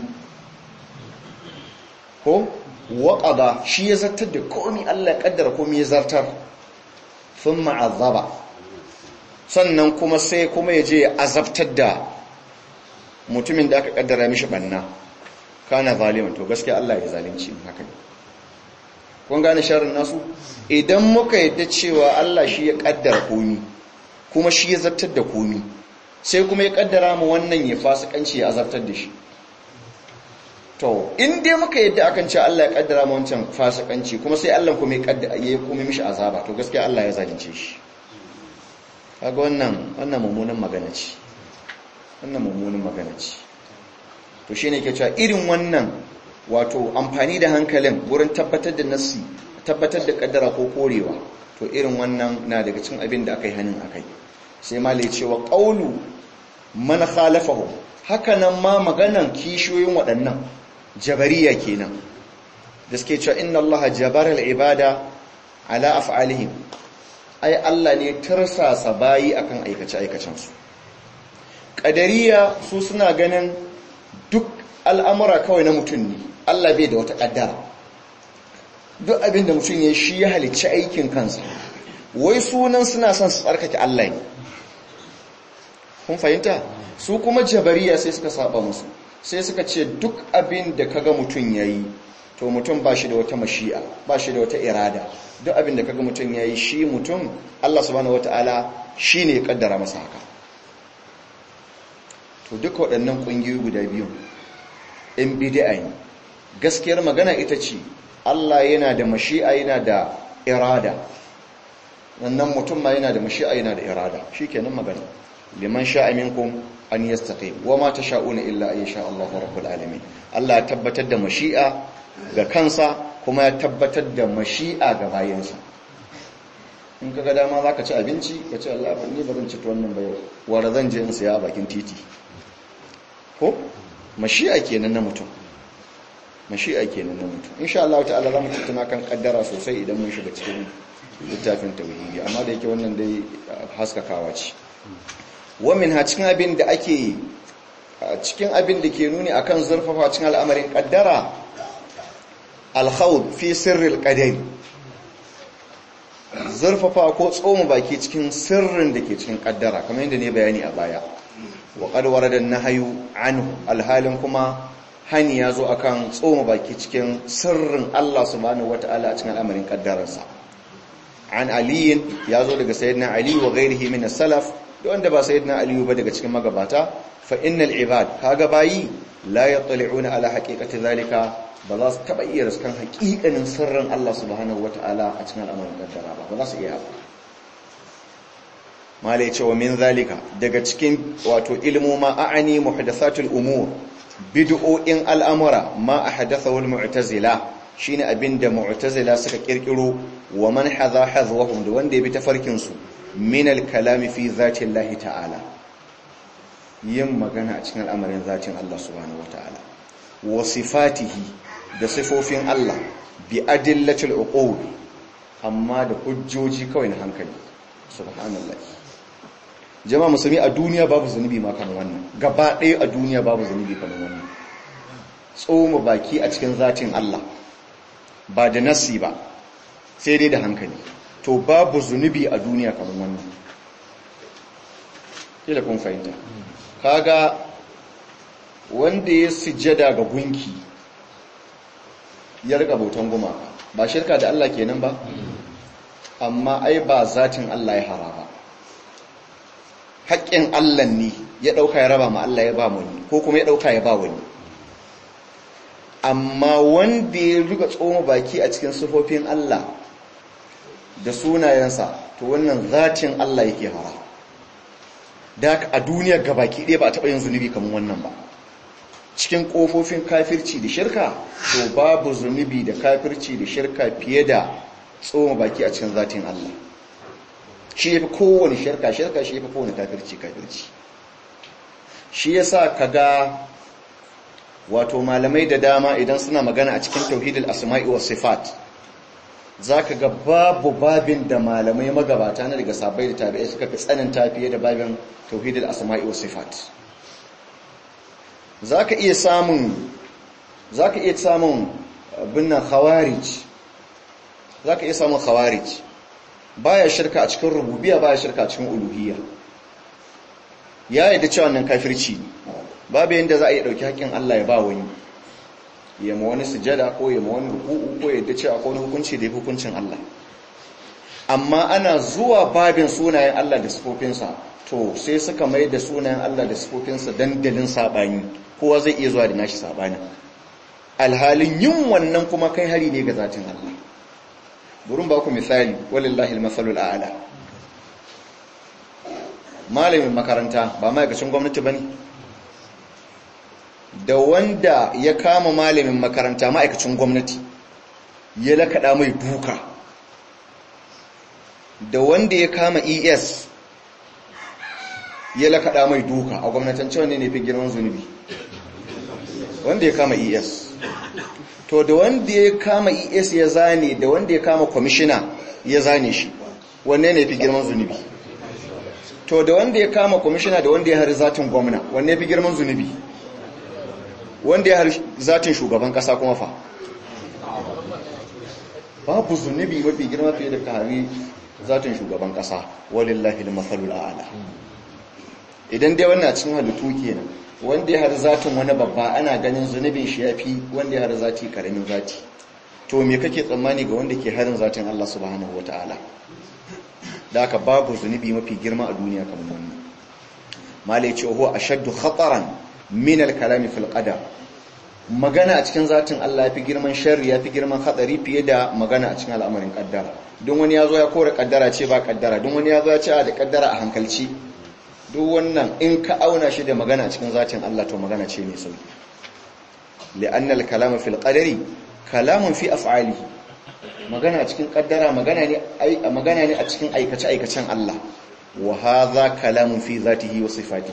ko waƙada shi ya zartar da komi Allah ya kaddara komi ya zartar sun ma'azaba sannan kuma sai kuma ya je ya azabtar da mutumin da aka kaddara mishi banna kana zaliman to gaskiya Allah ya zalunci haka ne kun gane sharrin nasu idan muka yadda cewa Allah shi ya kaddara komi kuma shi ya zartar da komi sai kuma ya kaddara mu wannan ya fasikanci ya azabtar da shi to in dai muka yadda akan cewa Allah ya kaddara mu wancan fasikanci kuma sai Allah kuma ya kaddara ya kuma mishi azaba to gaskiya Allah ya zalunce shi kaga wannan wannan mummunan magana ce wannan mummunan magana ce to shine yake cewa irin wannan wato amfani da hankalin wurin tabbatar da nassi tabbatar da kaddara ko korewa to irin wannan na daga cikin abin da aka yi hanin akai sai malai cewa qaulu man khalafahu haka nan ma maganan kishiyoyin waɗannan jabariya kenan da suke cewa inna allaha jabara al-ibada ala af'alihim ai Allah ne tarsasa bayi akan aikace aikacen su qadariya su suna ganin duk al'amura kawai na mutum ne Allah bai da wata kaddara duk abin da mutum ya shi ya halicci aikin kansa wai sunan suna son su tsarkake Allah ne kun fahimta su kuma jabariya sai suka saba musu sai suka ce duk abin da kaga mutum yayi to mutum ba shi da wata mashi'a ba shi da wata irada duk abin da kaga mutum yayi shi mutum Allah subhanahu wataala shine ya kaddara masa haka to duka waɗannan ƙungiyoyi guda biyu in bid'a ne gaskiyar magana ita ce Allah yana da mashi'a yana da irada wannan mutum ma yana da mashi'a yana da irada shikenan magana liman sha'a minkum an yastaqim wama tasha'una illa ay sha Allahu rabbul alamin Allah ya tabbatar da mashi'a ga kansa kuma ya tabbatar da mashi'a ga bayansa in kaga dama zaka ci abinci ka ce Allah ba ni ba zan ci wannan ba yau wara zan je in saya a bakin titi ko mashi'a kenan na mutum mashi'a kenan na mutum insha Allah ta'ala za mu tattauna kan kaddara sosai idan mun shiga cikin littafin tauhidi amma da yake wannan dai haskakawa ce wa min ha cikin abin da ake cikin abin da ke nuni akan zurfafa cikin al'amarin kaddara al-khawd fi sirri al-qadari zurfafa ko tsoma baki cikin sirrin da ke cikin kaddara kamar yadda ne bayani a baya wa qad warada an-nahyu anhu alhalin kuma hani ya zo akan tsoma baki cikin sirrin Allah subhanahu wataala a cikin al'amarin kaddararsa an aliyin ya zo daga sayyidina ali wa ghairihi min as-salaf da wanda ba sayyidina ali ba daga cikin magabata fa innal ibad kaga bayi la yattali'una ala haqiqati zalika ba za su taba iya riskan haƙiƙanin sirrin Allah subhanahu wataala a cikin al'amarin kaddara ba ba za su iya ba mala ya ce wa min zalika daga cikin wato ilmoma a'ani muhdathatul umur bid'o'in al'amura ma ahdathahu al-mu'tazila shine abinda mu'tazila suka kirkiro wa man hadha hadwahum da wanda ya bi tafarkin su min al-kalami fi zati Allah ta'ala yin magana a cikin al'amarin zatin Allah subhanahu wataala wa sifatihi da sifofin Allah bi adillatil uqul amma da hujjoji kawai na hankali subhanallah jama'a musulmi a duniya babu zunubi ma kamar wannan gaba ɗaya a duniya babu zunubi kamar wannan tsoma baki a cikin zatin Allah ba da nasi ba sai dai da hankali to babu zunubi a duniya kamar wannan kila kun fahimta kaga wanda ya sujjada ga gunki ya rika bautan gumaka ba shirka da Allah kenan ba amma ai ba zatin Allah ya haraba haƙƙin Allah ne ya ɗauka ya raba ma Allah ya ba wani ko kuma ya ɗauka ya ba wani amma wanda ya riga tsoma baki a cikin sufofin Allah da sunayensa to wannan zatin Allah yake hara da a duniya gabaki ɗaya ba a taɓa yin zunubi kamar wannan ba cikin ƙofofin kafirci da shirka to babu zunubi da kafirci da shirka fiye da tsoma baki a cikin zatin Allah shi ya fi kowane shirka shirka shi ya fi kowane kafirci kafirci shi ya sa ka ga wato malamai da dama idan suna magana a cikin tauhidul asma'i wa sifat za ka ga babu babin da malamai magabata na daga sabai da tabi'ai suka fi tsananta fiye da babin tauhidul asma'i wa sifat za ka iya samun za ka iya samun binnan khawarij za ka iya samun khawarij baya shirka a cikin rububiya baya shirka a cikin uluhiyya ya yi da cewa nan kafirci babu yadda za a yi ɗauki haƙƙin Allah ya ba wani ya ma wani sujada ko ya ma wani ruku'u ko ya da cewa ko wani hukunci da ya hukuncin Allah amma ana zuwa babin sunayen Allah da sifofinsa to sai suka mai da sunayen Allah da sifofinsa dandalin saɓani kowa zai iya zuwa da nashi saɓani alhalin yin wannan kuma kai hari ne ga zatin Allah burin ba ku misali walillahi almasalul a'la malamin makaranta ba ma'aikacin gwamnati bane da wanda ya kama malamin makaranta ma'aikacin gwamnati ya lakada mai duka da wanda ya kama ES ya lakada mai duka a gwamnatance wanne ne fi girman zunubi wanda ya kama ES to da wanda ya kama es ya zane da wanda ya kama kwamishina ya zane shi wanne ne fi girman zunubi to da wanda ya kama kwamishina da wanda ya hari zatin gwamna wanne fi girman zunubi wanda ya hari zatin shugaban kasa kuma fa babu zunubi mafi girma fiye da ka hari zatin shugaban kasa walillahi al-mathalul a'la idan dai wannan cikin halittu kenan wanda ya har zatin wani babba ana ganin zunubin shi ya fi wanda ya har zati karamin zati to me kake tsammani ga wanda ke harin zatin Allah subhanahu wa ta'ala da aka babu zunubi mafi girma a duniya kamar wannan malai ce huwa ashaddu khataran min al-kalami fil qadar magana a cikin zatin Allah yafi girman sharri yafi girman hadari fiye da magana a cikin al'amarin kaddara don wani yazo ya kore kaddara ce ba kaddara don wani yazo ya ce da kaddara a hankalci duk wannan in ka auna shi da magana cikin zatin Allah to magana ce mai sauki li'anna al-kalamu fil qadari kalamun fi af'alihi magana cikin kaddara magana ne magana ne a cikin aikace aikacen Allah wa hadha kalamun fi zatihi wa sifatihi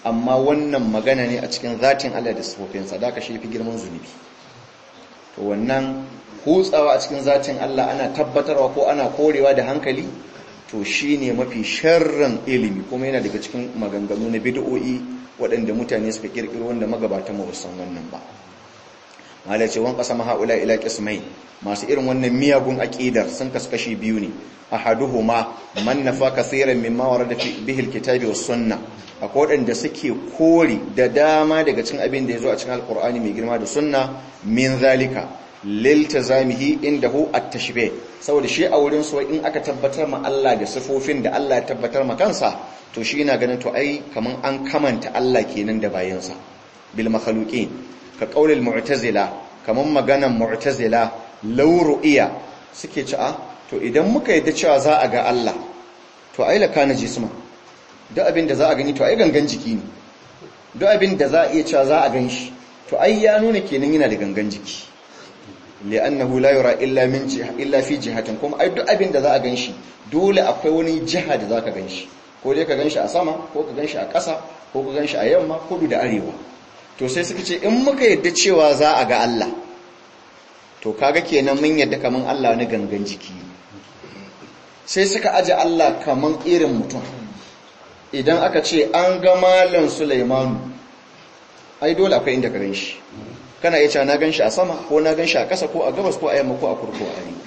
amma wannan magana ne a cikin zatin Allah da sifofinsa da ka shi fi girman zunubi to wannan hutsawa a cikin zatin Allah ana tabbatarwa ko ana korewa da hankali to shine mafi sharran ilimi kuma yana daga cikin maganganu na bid'o'i waɗanda mutane suka kirkiro wanda magabatan mu san wannan ba malai ce wan qasama haula ila qismai masu irin wannan miyagun aqidar sun kaskashi biyu ne ahaduhuma man nafa kaseeran mimma warada bihi alkitabi was sunnah akwai waɗanda suke kori da dama daga cikin abin da ya zo a cikin alkur'ani mai girma da sunna min zalika liltazamihi indahu at-tashbih saboda shi a wurin su in aka tabbatar ma Allah da sifofin da Allah ya tabbatar ma kansa to shi yana ganin to ai kaman an kamanta Allah kenan da bayansa bil makhluqin ka qaulil mu'tazila kaman maganan mu'tazila law ru'iya suke ci a to idan muka yadda cewa za a ga Allah to ai la kana jisma duk abin da za a gani to ai gangan jiki ne duk abin da za a iya cewa za a gan shi to ai ya nuna kenan yana da gangan jiki li'annahu la yura illa min jiha illa fi jihatin kuma ai duk abin da za a gan shi dole akwai wani jiha da zaka gan shi ko dai ka gan shi a sama ko ka gan shi a ƙasa ko ka gan shi a yamma kudu da arewa to sai suka ce in muka yadda cewa za a ga Allah to kaga kenan mun yadda kaman Allah wani gangan jiki sai suka aje Allah kaman irin mutum idan aka ce an ga malam Sulaimanu ai dole akwai inda ka gan shi kana iya cewa na gan shi a sama ko na gan shi a ƙasa ko a gabas ko a yamma ko a kurko a arewa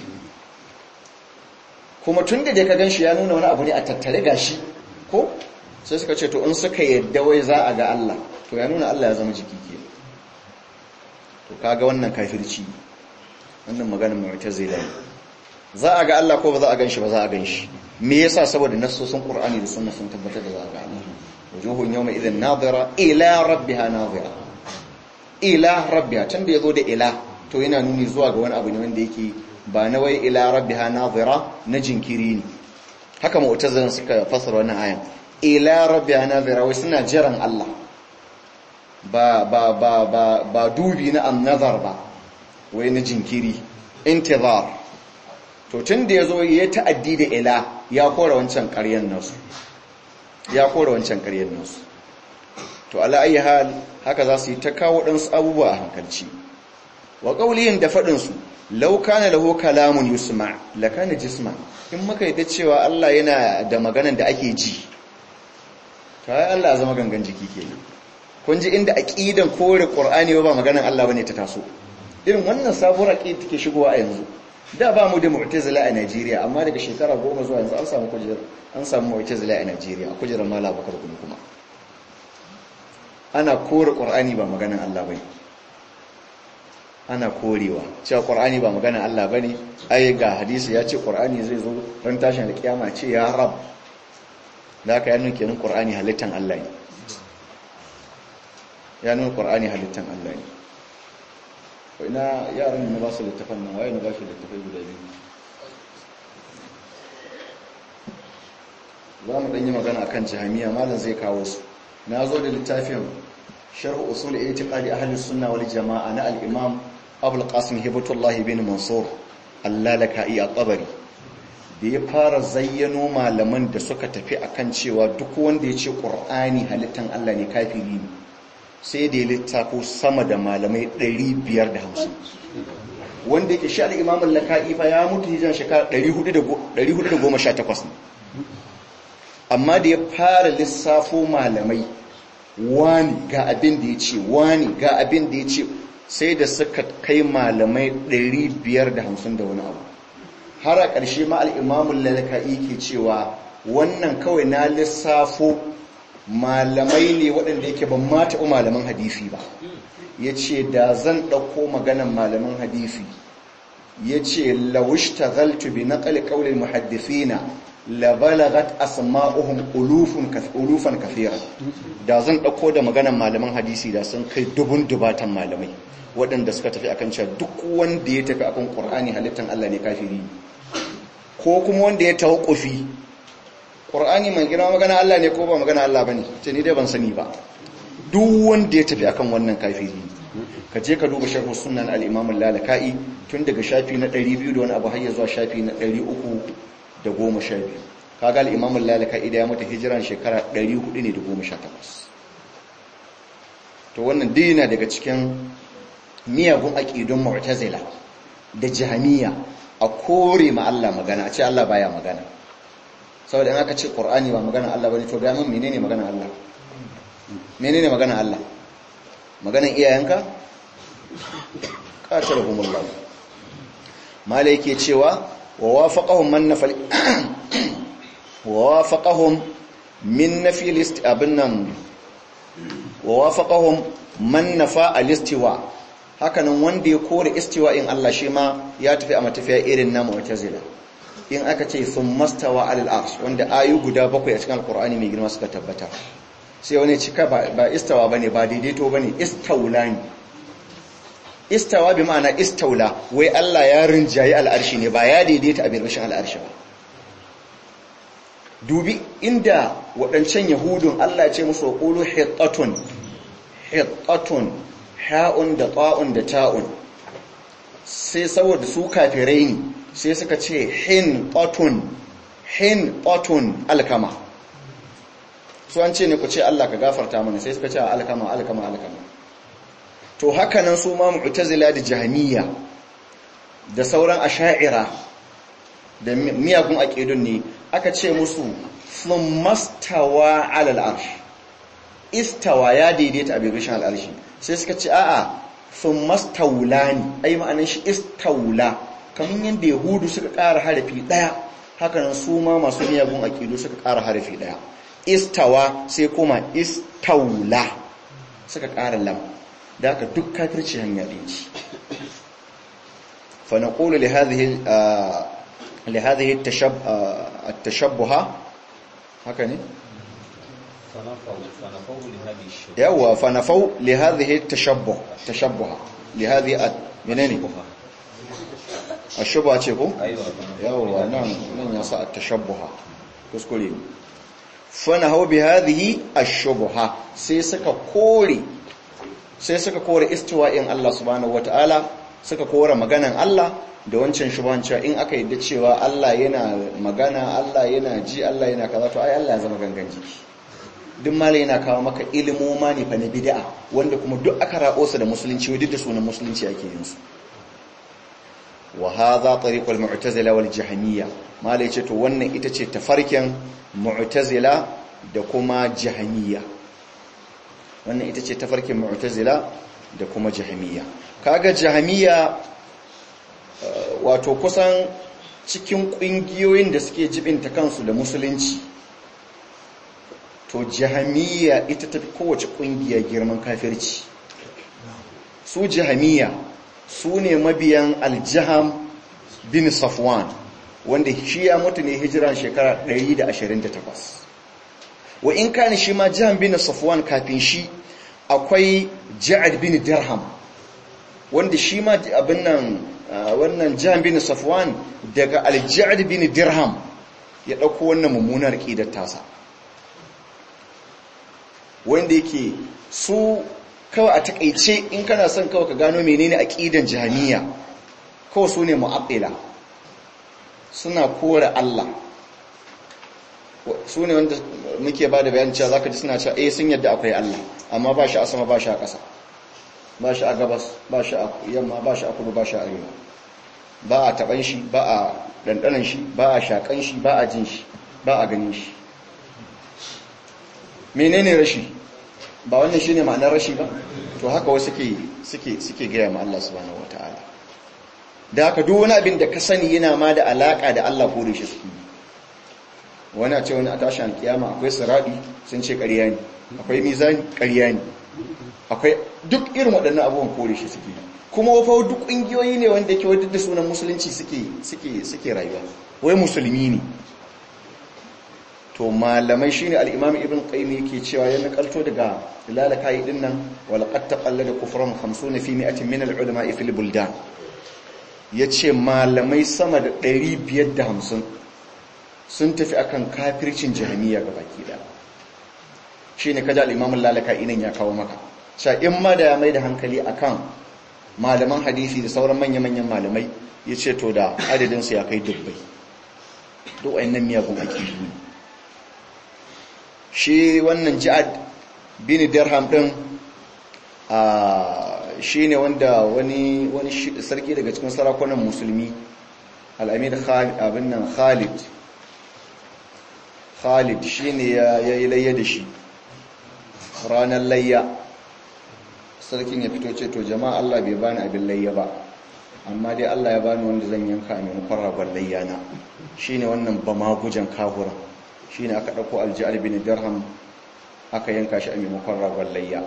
kuma tun da dai ka gan shi ya nuna wani abu ne a tattare ga shi ko sai suka ce to in suka yadda wai za a ga Allah to ya nuna Allah ya zama jiki ke to kaga wannan kafirci wannan maganar mu'tazila ne za a ga Allah ko ba za a gan shi ba za a gan shi me yasa saboda nassosin Qur'ani da sunna sun tabbatar da za a ga Allah wujuhun yawma idhin nadira ila rabbiha nadira ila rabbiha tunda yazo da ila to yana nuni zuwa ga wani abu ne wanda yake ba na wai ila rabbiha nadira na jinkiri ne haka mu'tazilan suka fasara wannan ayan ila rabbiha nadira wai suna jiran Allah ba ba ba ba ba dubi na annazar ba wai na jinkiri intizar to tun da ya zo ya ta'addi da ila ya kora wancan ƙaryar nasu ya kora wancan ƙaryar nasu to ala ayi hal haka za su yi ta kawo ɗansu abubuwa a hankalci wa ƙauliyin da faɗinsu lau kana lahu kalamun yusma la kana jisma in muka yi da cewa Allah yana da maganan da ake ji to ai Allah ya zama gangan jiki kenan kun ji inda aqidan kore qur'ani ba maganan Allah bane ta taso irin wannan sabuwar aqida take shigowa a yanzu da ba mu da mu'tazila a Najeriya amma daga shekara goma zuwa yanzu an samu kujerar an samu mu'tazila a Najeriya a kujerar Malam Bakar Gumi kuma ana kore Qur'ani ba maganan Allah bane ana korewa cewa Qur'ani ba maganan Allah bane ai ga hadisi ya ce Qur'ani zai zo ran tashin alkiyama ce ya rab da ka yana kenan Qur'ani halittan Allah ne ya nuna Qur'ani halittan Allah ne ina yaran na ba su littafan nan waye na ba shi littafai guda biyu za mu ɗanyi magana akan jihamiya malam zai kawo su na zo da littafin sharh usul i'tiqadi ahli sunna wal jama'a na al-imam abul qasim hibatullah bin mansur allalaka'i at-tabari da ya fara zayyano malaman da suka tafi akan cewa duk wanda ya ce qur'ani halittan Allah ne kafiri ne sai da ya littafo sama da malamai 550 wanda yake shi al-imam al-laka'i fa ya mutu hijiran shekara 418 ne amma da ya fara lissafo malamai wani ga abin da ya ce wani ga abin da ya ce sai da suka kai malamai 550 da wani abu har a ƙarshe ma al-imam al-laka'i ke cewa wannan kawai na lissafo malamai ne waɗanda yake ban mata malaman hadisi ba ya ce da zan ɗauko maganan malaman hadisi ya ce lawishta zaltu bi naƙali ƙaunin muhaddifina labalagat asma'uhum ulufan kafira da zan ɗauko da maganan malaman hadisi da sun kai dubun dubatan malamai waɗanda suka tafi akan cewa duk wanda ya tafi akan ƙur'ani halittan Allah ne kafiri ko kuma wanda ya tawakkufi ƙur'ani mai girma magana Allah ne ko ba magana Allah ba ne ce ni dai ban sani ba duk wanda ya tafi akan wannan kafiri ka je ka duba sharhu sunan al-imam al-lalaka'i tun daga shafi na 200 da wani abu har zuwa shafi na 312 kaga al-imam al-lalaka'i da ya mata hijiran shekara 418 to wannan dina daga cikin miyagun aqidun mu'tazila da jahmiya a kore ma Allah magana a ce Allah baya magana saboda in aka ce Qur'ani ba magana Allah bane to ga mun menene magana Allah menene magana Allah maganan iyayenka qatalahumullah mala yake cewa wa wafaqahum man nafal wa wafaqahum min nafi list abinnan wa wafaqahum man nafa al-istiwa hakanan wanda ya kore istiwa in Allah shi ma ya tafi a matafiya irin na mu'tazila in aka ce sun mastawa alal arsh wanda ayu guda bakwai a cikin alqur'ani mai girma suka tabbata sai wani cika ba istawa bane ba daidaito bane istaula ne istawa bi ma'ana istaula wai Allah ya rinjayi al'arshi ne ba ya daidaita a birbishin al'arshi ba dubi inda waɗancan yahudun Allah ya ce musu qulu hittatun hittatun ha'un da ta'un da ta'un sai saboda su kafirai ne sai suka ce hin tatun hin tatun alkama su an ce ne ku ce Allah ka gafarta mana sai suka ce alkama alkama alkama to haka nan su ma mu'tazila da jahmiya da sauran asha'ira da miyagun aqidun ne aka ce musu thummastawa 'ala al-arsh istawa ya daidaita a bibishin al'arshi sai suka ce a'a thummastawlani ai ma'anar shi istawla kamar yadda yahudu suka ƙara harafi ɗaya haka nan su ma masu miyagun aqidu suka ƙara harafi ɗaya istawa sai kuma istawla suka ƙara lam da aka duk kafirci hanya ɗin ci fa naqulu li hadhihi li hadhihi at-tashabbuha haka ne yawa fa nafau li hadhihi at-tashabbuh tashabbuha li hadhihi menene ashubha ce ko yawa nan nan ya sa at-tashabbuha kuskure ne fa nahau bi hadhihi ash-shubha sai suka kore sai suka kore istiwa'in Allah subhanahu wata'ala suka kore maganan Allah da wancan shubhan cewa in aka yadda cewa Allah yana magana Allah yana ji Allah yana kaza to ai Allah ya zama gangan jiki duk malai yana kawo maka ilimoma ne fa na bid'a wanda kuma duk aka rabo su da musulunci duk da sunan musulunci ake yin su wa hadha tariqul mu'tazila wal jahmiyya malai ce to wannan ita ce tafarkin mu'tazila da kuma jahmiyya wannan ita ce tafarkin mu'tazila da kuma jahmiya kaga jahmiya wato kusan cikin kungiyoyin da suke jibinta kansu da musulunci to jahmiya ita tafi kowace kungiya girman kafirci su jahmiya su ne mabiyan aljaham bin safwan wanda shi ya mutu ne hijira shekara 128 wa in kani shi ma jaham bin safwan kafin shi akwai ja'ad bin dirham wanda shi ma abin nan wannan ja'ad bin safwan daga al-ja'ad bin dirham ya dauko wannan mummunar aqidar tasa wanda yake su kawai a takeice in kana son kawai ka gano menene aqidan jahmiya kawai su ne mu'attila suna kore Allah su ne wanda muke ba da bayan cewa za ka ji suna cewa eh sun yadda akwai Allah amma ba shi a sama ba shi a ƙasa ba shi a gabas ba shi a yamma ba shi a kudu ba shi a arewa ba a taɓan shi ba a ɗanɗanan shi ba a shaƙan shi ba a jin shi ba a ganin shi menene rashi ba wannan shine ma'anar rashi ba to haka wasu suke suke gaya ma Allah subhanahu wataala da haka duk wani abin da ka sani yana ma da alaka da Allah ko da shi suke wani a ce wani a tashin alkiyama akwai sirabi sun ce ƙarya ne akwai mizani ƙarya ne akwai duk irin waɗannan abubuwan kore shi suke kuma wafa duk ƙungiyoyi ne wanda ke wadda da sunan musulunci suke rayuwa wai musulmi ne to malamai shine al-imam ibn qayyim yake cewa ya nakalto daga lalaka yi dinnan wal qad taqallada kufran 50 fi 100 min al-ulama fil buldan yace malamai sama da 550 sun tafi akan kafircin jahmiya gabaki da shine kaja al-imam lalaka inan ya kawo maka cewa in ma da ya mai da hankali akan malaman hadisi da sauran manya-manyan malamai yace to da adadin su ya kai dubbai duk wayannan miyagun akidu ne shi wannan ji'ad bin dirham din shi ne wanda wani sarki daga cikin sarakunan musulmi al'amir abin nan khalid khalid shi ne ya yi layya da shi ranar layya sarkin ya fito ce to jama'a Allah bai bani abin layya ba amma dai Allah ya bani wanda zan yanka a maimakon ragon layya na shi ne wannan ba magujan kahura shi ne aka ɗauko aljihar bin dirham aka yanka shi a maimakon ragon layya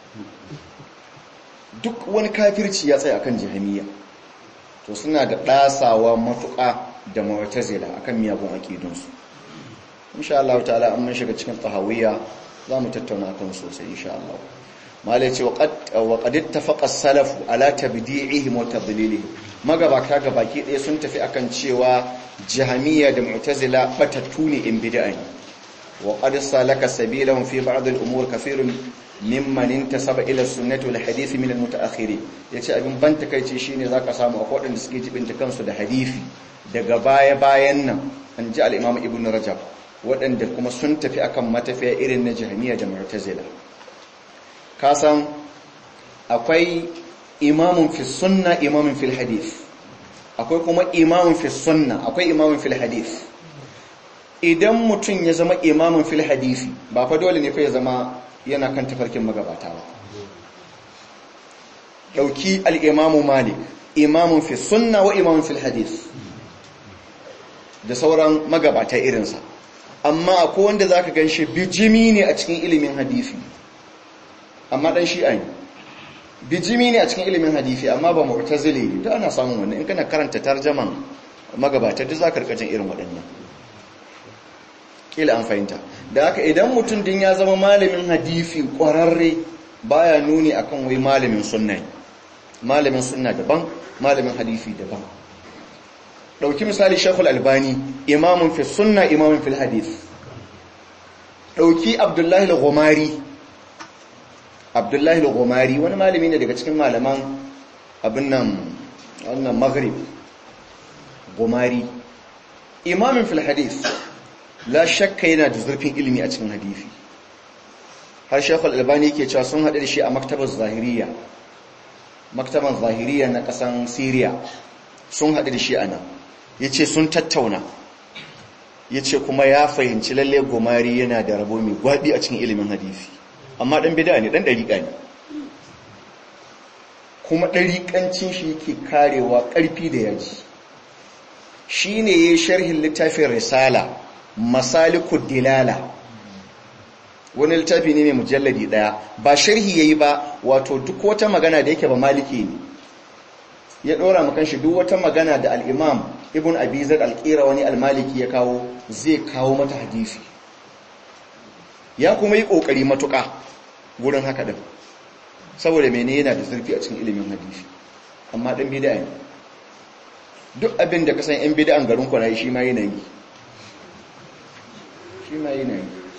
duk wani kafirci ya tsaye akan jihamiya to suna da ɗasawa matuƙa da mawatazila akan miyagun aƙidunsu insha Allah ta'ala an mun shiga cikin tahawiyya za mu tattauna kan sosai insha Allah malai ce wa qad ittafaqa salafu ala tabdi'ihim wa tadlilihim magabata ga baki ɗaya sun tafi akan cewa jahamiya da mu'tazila batattu ne in bid'a ne wa qad salaka sabilahum fi ba'd al-umur kathirun mimman intasaba ila sunnati wal hadith min al-mutaakhirin yace abin ban takeici shine zaka samu akwai wadanda suke jibinta kansu da hadisi daga baya bayan nan an ji al-imam ibn rajab wadanda kuma sun tafi akan matafiya irin na jahmiya da mu'tazila ka san akwai imamun fi sunna imamun fil hadith akwai kuma imamun fi sunna akwai imamun fil hadith idan mutum ya zama imamun fil hadisi ba fa dole ne fa ya zama yana kan tafarkin magabata ba dauki al-imamu malik imamun fi sunna wa imamun fil hadith da sauran magabata irinsa amma akwai wanda zaka ganshi bijimi ne a cikin ilimin hadisi amma dan shi'a ne bijimi ne a cikin ilimin hadisi amma ba mu'tazili ne da ana samun wannan in kana karanta tarjaman magabata duk zaka rika jin irin waɗannan kila an fahimta da haka idan mutum din ya zama malamin hadisi ƙwararre baya nuni akan wai malamin sunna malamin sunna daban malamin hadisi daban dauki misali Sheikhul Albani imamun fi sunna imamun fil hadith dauki Abdullahi al-Ghumari Abdullahi al-Ghumari wani malami ne daga cikin malaman abin nan wannan Maghrib Ghumari imamun fil hadith la shakka yana da zurfin ilimi a cikin hadisi har shekul albani yake cewa sun haɗu da shi a maktabar zahiriya maktabar zahiriya na ƙasan syria sun haɗu da shi a nan ya ce sun tattauna ya ce kuma ya fahimci lalle gomari yana da rabo mai gwaɗi a cikin ilimin hadisi amma ɗan bida ne ɗan ɗariƙa ne kuma ɗariƙancin shi yake karewa ƙarfi da yaji shi ne ya yi sharhin littafin risala masalikud dilala wani littafi ne mai mujalladi daya ba sharhi yayi ba wato duk wata magana da yake ba maliki ne ya dora makan shi duk wata magana da al-imam ibn abi zaid al-qira wani al-maliki ya kawo zai kawo mata hadisi ya kuma yi kokari matuka gurin haka din saboda mene yana da zurfi a cikin ilimin hadisi amma dan bid'a ne duk abin da kasan yan bid'an garin ku na shi ma yana yi shi ma yana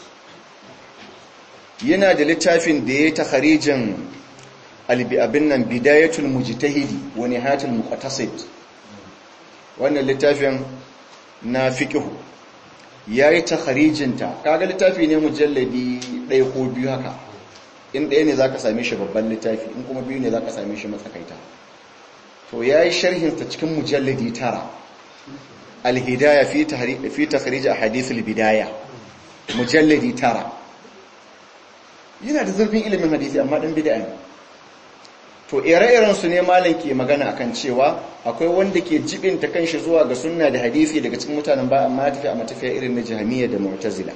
yi yana da littafin da ya ta harijin abin nan bidayatul mujtahidi wa nihayatul muqtasid wannan littafin na fiqhu yayi ta harijinta kaga littafi ne mujalladi ɗaya ko biyu haka in ɗaya ne zaka same shi babban littafi in kuma biyu ne zaka same shi matsakaita to yayi sharhin ta cikin mujalladi tara al-hidayah fi tahrij fi takhrij ahadith al-bidayah mujalladi tara yana da zurfin ilimin hadisi amma dan bid'a ne to ire-iren su ne malam ke magana akan cewa akwai wanda ke jibinta kanshi zuwa ga sunna da hadisi daga cikin mutanen ba amma tafi a matafiya irin na jahmiya da mu'tazila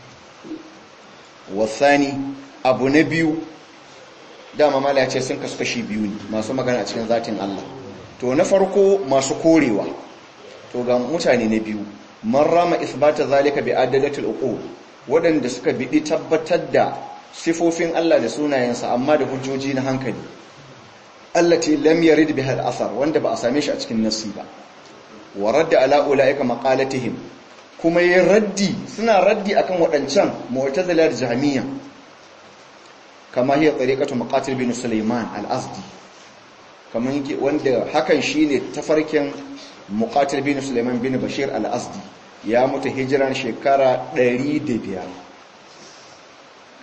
wasani abu na biyu dama mala ya ce sun kasu kashi biyu ne masu magana a cikin zatin Allah to na farko masu korewa to ga mutane na biyu man rama isbata zalika bi adalatul uqul wadanda suka bidi tabbatar da sifofin Allah da sunayensa amma da hujjoji na hankali allati lam yarid biha al-athar wanda ba a same shi a cikin nassi ba wa radda ala ulaika maqalatihim kuma yin raddi suna raddi akan wadancan mu'tazila da jahmiya kama hiya tariqatu maqatil bin sulaiman al-azdi kaman yake wanda hakan shine tafarkin muqatil bin sulaiman bin bashir al-azdi ya mutu hijiran shekara 105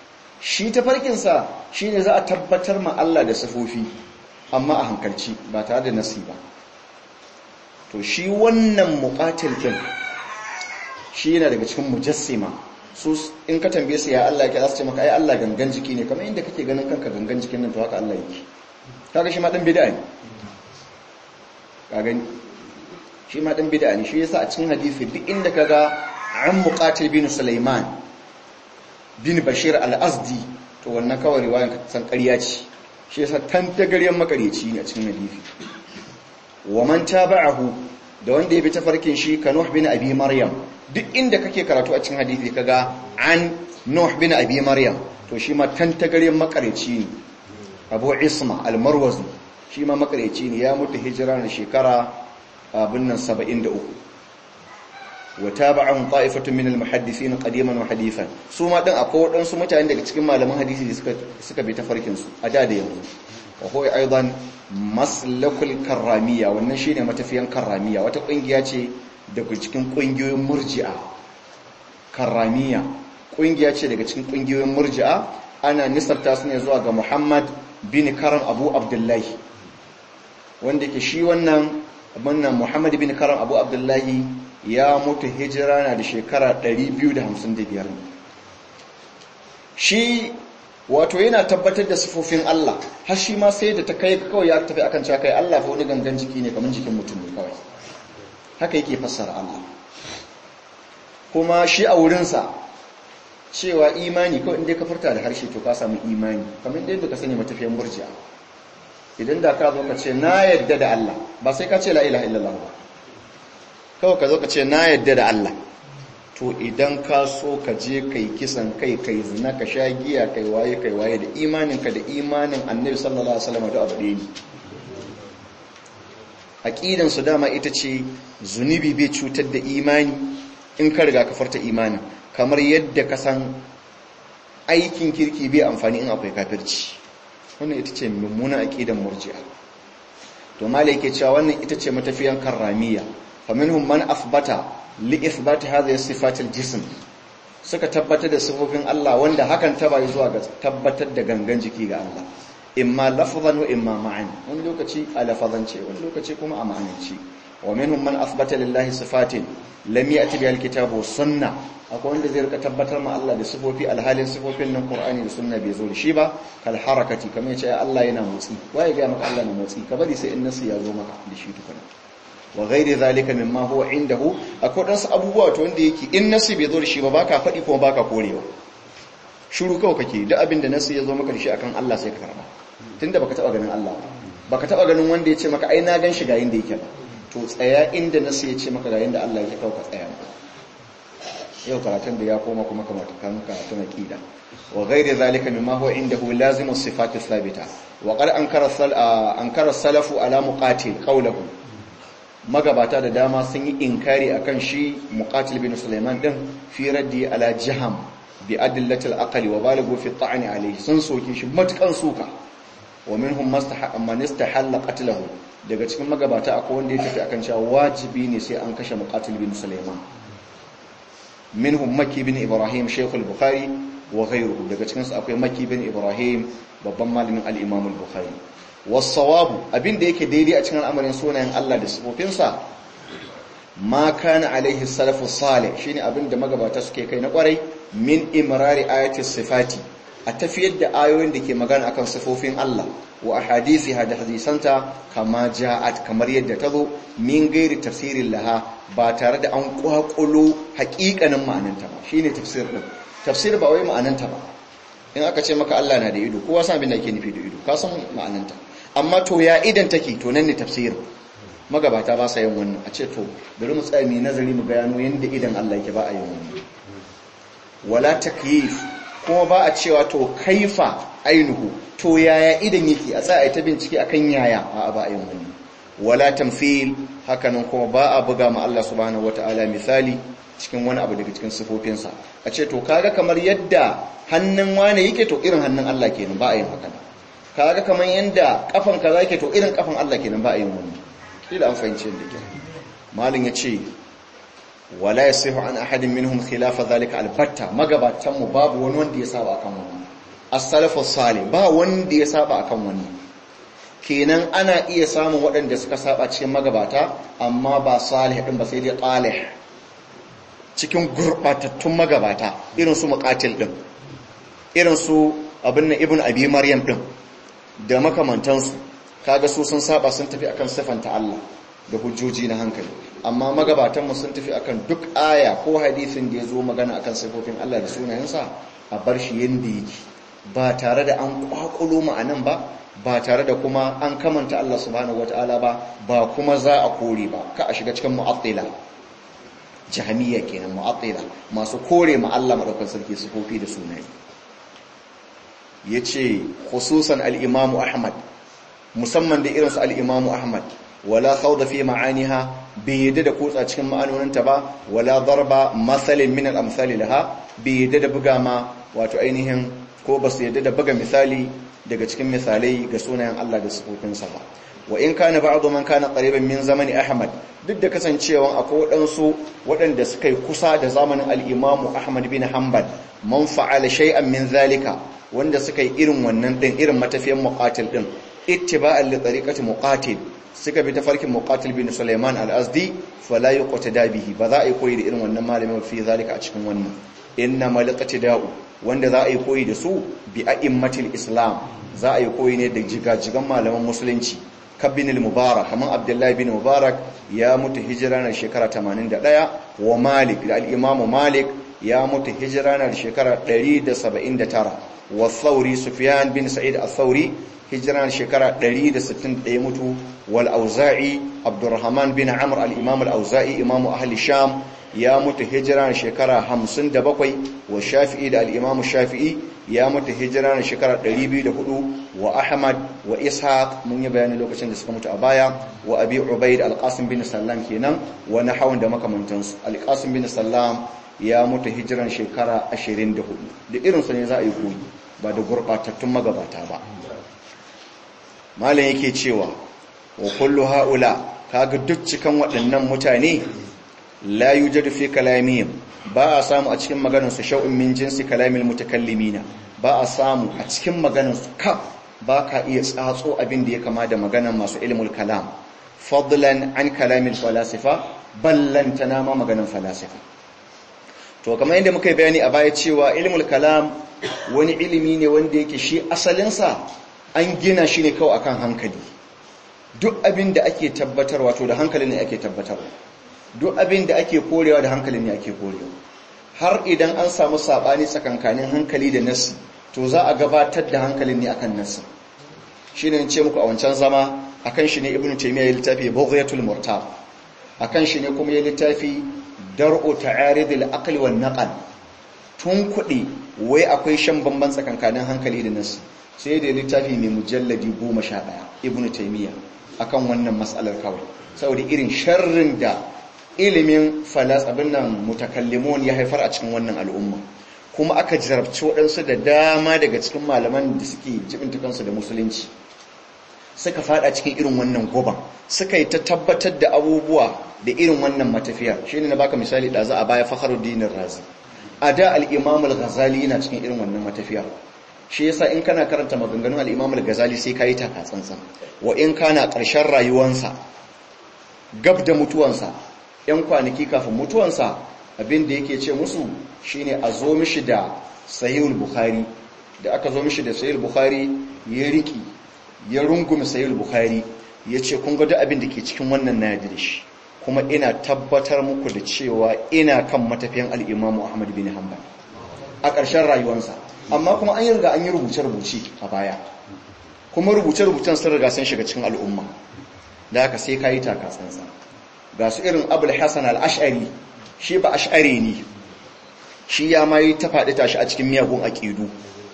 shi tafarkinsa shi ne za a tabbatar ma Allah da sifofi amma a hankalci ba tare da nasi ba to shi wannan muƙatil ɗin shi yana daga cikin mujassima su in ka tambaye su ya Allah ke za su ce maka ai Allah gangan jiki ne kamar inda kake ganin kanka gangan jikin nan to haka Allah yake kaga shi ma dan bid'a ne ka gani shi ma dan bid'a ne shi yasa a cikin hadisi duk inda kaga an muqatil bin Sulaiman bin Bashir al-Azdi to wannan kawai riwayan ka san ƙarya ce shi yasa tantagaryen makareci ne a cikin hadisi wa man tabi'ahu da wanda ya bi tafarkin shi ka Nuh bin Abi Maryam duk inda kake karatu a cikin hadisi kaga an Nuh bin Abi Maryam to shi ma tantagaryen makareci ne Abu Isma al-Marwazi shi ma makareci ne ya mutu hijira na shekara abin nan 73 wa tabi'ahum ta'ifatun min al-muhaddithin qadiman wa hadithan su ma din akwai wadansu mutane daga cikin malaman hadisi da suka suka bi tafarkin su a da da yanzu wa huwa aidan maslakul karramiya wannan shine matafiyan karramiya wata kungiya ce daga cikin kungiyoyin murji'a karramiya kungiya ce daga cikin kungiyoyin murji'a ana nisarta su ne zuwa ga Muhammad bin Karam Abu Abdullahi wanda ke shi wannan wannan Muhammad bin Karam Abu Abdullahi ya mutu hijira na da shekara 255 shi wato yana tabbatar da sifofin Allah har shi ma sai da ta kai kawai ya tafi akan cewa kai Allah fa wani gangan jiki ne kamar jikin mutum ne kawai haka yake fassara Allah kuma shi a wurinsa cewa imani kawai inda ka furta da harshe to ka samu imani kamar inda ka sani matafiyan murji'a idan da ka zo ka ce na yadda da Allah ba sai ka ce la ilaha illallah ba kawai ka zo ka ce na yadda da Allah to idan ka so ka je kai kisan kai kai zina ka sha giya kai waye kai waye da imaninka da imanin annabi sallallahu alaihi wasallam da abu ɗaya ne aqidan su dama ita ce zunubi bai cutar da imani in ka riga ka farta imanin kamar yadda ka san aikin kirki bai amfani in akwai kafirci wannan ita ce mummunan aqidan murji'a to malai yake cewa wannan ita ce matafiyan karramiya faminhum man athbata li ithbati hadhihi sifat al-jism suka tabbatar da sifofin Allah wanda hakan ta bai zuwa ga tabbatar da gangan jiki ga Allah imma lafzan wa imma ma'an wani lokaci a lafazance wani lokaci kuma a ma'anance wa minhum man athbata lillahi sifatin lam ya'ti biha al-kitab wa sunnah akwai wanda zai rika tabbatar ma Allah da sifofi alhalin sifofin nan Qur'ani da sunna bai zo da shi ba kal harakati kamar yace Allah yana motsi waye ga maka Allah na motsi ka bari sai in nasu ya zo maka da shi tukuna wa ghairi zalika mimma huwa indahu akwai dan su abubuwa to wanda yake in nasu bai zo da shi ba baka fadi kuma baka korewa shiru kawai kake duk abin da nasu ya zo maka da shi akan Allah sai ka karba tunda baka taba ganin Allah ba baka taba ganin wanda ya ce maka ai na gan shi ga yanda yake ba to tsaya inda nasu ya ce maka ga yanda Allah yake kawai ka tsaya yau karatun da ya koma kuma kamar kan karatun aqida wa ghairi zalika mimma huwa indahu lazimu sifati thabita wa qad ankara sal ankara salafu ala muqatil qawluhu magabata da dama sun yi inkari akan shi muqatil bin sulaiman din fi raddi ala jaham bi adillatil aqli wa balagu fi ta'ni alayhi sun soke shi matukan suka wa minhum man istahalla qatlahu daga cikin magabata akwai wanda ya tafi akan cewa wajibi ne sai an kashe muqatil bin sulaiman minhum maki bin ibrahim shaykhul bukhari wa ghayruhu daga cikin su akwai maki bin ibrahim babban malamin al-imam al-bukhari was-sawab abinda yake daidai a cikin al'amarin sunayen Allah da sifofinsa ma kana alaihi salafu salih shine abinda magabata suke kai na kwarai min imrari ayati sifati a tafiyar da ayoyin da ke magana akan sifofin Allah wa ahadisi da hadisanta kama ja'at kamar yadda ta zo min gairi tafsirin laha ba tare da an kwakulo hakikanin ma'ananta ba shine tafsir din tafsir ba wai ma'ananta ba in aka ce maka Allah na da ido kowa san abin da ake nufi da ido ka san ma'ananta amma to ya idan take to nan ne tafsir magabata ba sa yin wannan a ce to bari mu tsaya mu nazari mu gano yanda idan Allah yake ba a yin wannan wala takyif kuma ba a cewa to kaifa ainihu to yaya idan yake a tsaya ta bincike akan yaya a ba a yin wannan wala tamthil hakanan kuma ba a buga ma Allah subhanahu wataala misali cikin wani abu daga cikin sifofinsa a ce to kaga kamar yadda hannun wane yake to irin hannun Allah kenan ba a yin haka kaga kamar yadda kafan kaza yake to irin kafan Allah kenan ba a yin wannan kila an fahimci yadda ke malin ya ce wala yasihu an ahadin minhum khilafa zalika albatta magabatan mu babu wani wanda ya saba akan wannan as-salafus salih ba wanda ya saba akan wannan kenan ana iya samun waɗanda suka saba cikin magabata amma ba salih din ba sai dai qalih cikin gurbatattun magabata irin su muqatil din irin su abin nan ibnu abi maryam din da makamantansu kaga su sun saba sun tafi akan sifanta Allah da hujjoji na hankali amma magabatanmu sun tafi akan duk aya ko hadisin da ya zo magana akan sifofin Allah da sunayensa a bar shi yanda yake ba tare da an kwakulo ma'anan ba ba tare da kuma an kamanta Allah subhanahu wataala ba ba kuma za a kore ba ka a shiga cikin mu'attila jahmiya kenan mu'attila masu kore ma Allah madaukakin sarki sifofi da sunaye yace khususan al-Imam Ahmad musamman da irinsu al-Imam Ahmad wala khawda fi ma'aniha bai yadda da kutsa cikin ma'anoninta ba wala darba masalin min al-amsali laha bai yadda da buga ma wato ainihin ko ba su yadda da buga misali daga cikin misalai ga sunayen Allah da sifofinsa ba wa in kana ba'du man kana qariban min zamani Ahmad duk da kasancewa akwai waɗansu waɗanda suka yi kusa da zamanin al-Imam Ahmad bin Hanbal man fa'ala shay'an min zalika wanda suka yi irin wannan din irin matafiyan muqatil din ittiba'an li tariqati muqatil suka bi tafarkin muqatil bin Sulaiman al-Azdi fala yuqtada bihi ba za a yi koyi da irin wannan malamin fi zalika a cikin wannan inna da'u wanda za a yi koyi da su bi a'immatil islam za a yi koyi ne da jigajigan malaman musulunci kabin al-mubarak kaman abdullahi bin mubarak ya mutu hijira na shekara 81 wa malik da al-imam malik ya mutu hijira na shekara 179 wa thauri sufyan bin sa'id al-thauri hijira na shekara 161 mutu wal auza'i abdurrahman bin amr al-imam al-auza'i imam ahli sham ya mutu hijira na shekara 57 wa shafi'i da al-imam shafi'i ya mutu hijira na shekara 204 wa ahmad wa ishaq mun yi bayani lokacin da suka mutu a baya wa abi ubaid al-qasim bin sallam kenan wa nahawun da makamantansu al-qasim bin sallam ya mutu hijiran shekara 24 da irinsu ne za a yi koyi ba da gurbatattun magabata ba malam yake cewa wa kullu haula kaga duk cikan waɗannan mutane la yujadu fi kalamihim ba a samu a cikin maganar su shau'in min jinsi kalamil mutakallimina ba a samu a cikin maganar su ka ba ka iya tsatso abin da ya kama da maganar masu ilmul kalam fadlan an kalamil falasifa ballantana ma maganar falasifa to kamar yadda muka yi bayani a baya cewa ilmul kalam wani ilimi ne wanda yake shi asalinsa an gina shi ne kawai akan hankali duk abin da ake tabbatarwa to da hankali ne ake tabbatarwa duk abin da ake korewa da hankali ne ake korewa har idan an samu sabani tsakankanin hankali da nasi to za a gabatar da hankalin ne akan nasi shine ce muku a wancan zama akan shi ne ibnu taymiya ya littafi bughyatul murtab akan shi ne kuma ya littafi dar'u ta'aridil aqli wan naql tun kudi wai akwai shan bamban tsakankanin hankali da nasi sai da littafi mai mujalladi 11 ibnu taymiya akan wannan mas'alar kawai saboda irin sharrin da ilimin falas abin nan mutakallimun ya haifar a cikin wannan al'umma kuma aka jarabci waɗansu da dama daga cikin malaman da suke jibinta kansu da musulunci suka fada cikin irin wannan goban suka yi ta tabbatar da abubuwa da irin wannan matafiya shi ne na baka misali da za a baya fakharuddin razi a da al-imam al-ghazali yana cikin irin wannan matafiya shi yasa in kana karanta maganganun al-imam al-ghazali sai kai ta katsantsan wa in kana ƙarshen rayuwansa gab da mutuwansa yan kwanaki kafin mutuwansa abin da yake ce musu shine a zo mishi da sahihul bukhari da aka zo mishi da sahihul bukhari ya riki ya rungume sahihul bukhari ya ce kun ga duk abin da ke cikin wannan na yadda da shi kuma ina tabbatar muku da cewa ina kan matafiyan al-imamu ahmad bin hanbal a ƙarshen rayuwarsa amma kuma an yi riga an yi rubuce-rubuce a baya kuma rubuce-rubucen sun riga sun shiga cikin al'umma da haka sai ka yi takatsansa ga su irin abul hassan al'ashari shi ba ash'ari ne shi ya ma yi ta faɗi tashi a cikin miyagun aƙidu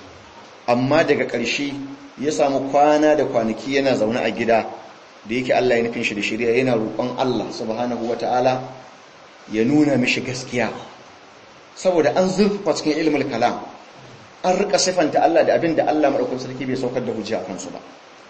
amma daga ƙarshe ya samu kwana da kwanaki yana zaune a gida da yake Allah ya nufin shi da shirya yana roƙon Allah subhanahu wa ta'ala ya nuna mishi gaskiya saboda an zurfa cikin ilimin kalam an rika sifanta Allah da abin da Allah maɗaukun sarki bai saukar da hujja a kansu ba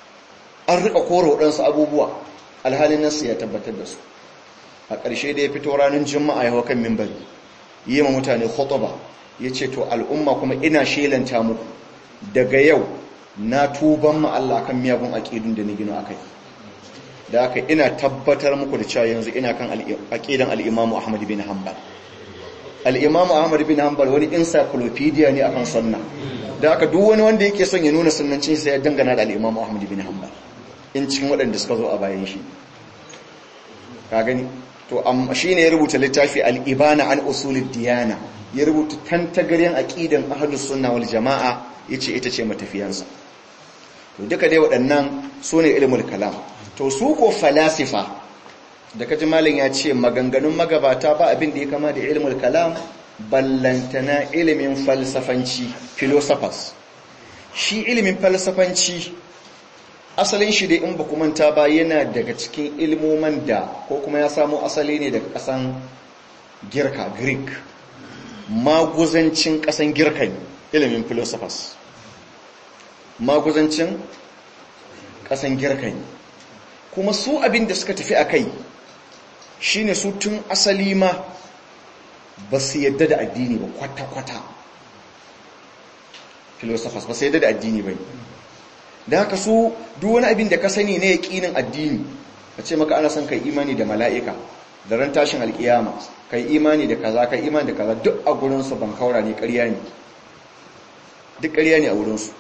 an rika koro waɗansu abubuwa alhalin nasu ya tabbatar da su a ƙarshe da ya fito ranar juma'a ya kan mimbari yi ma mutane khutuba ya ce to al'umma kuma ina shelanta muku daga yau na tuban ma Allah kan miyagun aqidun da ni gino akai da haka ina tabbatar muku da cewa yanzu ina kan aqidan al-Imam Ahmad bin Hanbal al-Imam Ahmad bin Hanbal wani encyclopedia ne akan sunna da haka duk wani wanda yake son ya nuna sunnancin sai ya dangana da al-Imam Ahmad bin Hanbal in cikin waɗanda suka zo a bayan shi ka gani to amma shine ya rubuta littafi al-Ibana an usulid diyana ya rubuta tantagaryen aqidan ahlus sunna wal jamaa yace ita ce matafiyansa to duka dai waɗannan sune ilmul kalam to su ko falasifa da kaji malin ya ce maganganun magabata ba abin da ya kama da ilmul kalam ballantana ilimin falsafanci philosophers shi ilimin falsafanci asalin shi dai in ba manta ba yana daga cikin ilmoman da ko kuma ya samo asali ne daga kasan girka greek maguzancin kasan girka ne ilimin philosophers maguzancin kasan girka ne kuma su abin da suka tafi a kai shi ne su tun asali ma ba su yadda da addini ba kwata-kwata philosophers ba su yadda da addini ba da haka su duk wani abin da ka sani ne yaƙinin addini a ce maka ana son kai imani da mala'ika da ran tashin alƙiyama kai imani da kaza kai imani da kaza duk a gurinsu ban kaura ne ƙarya ne duk ƙarya ne a wurinsu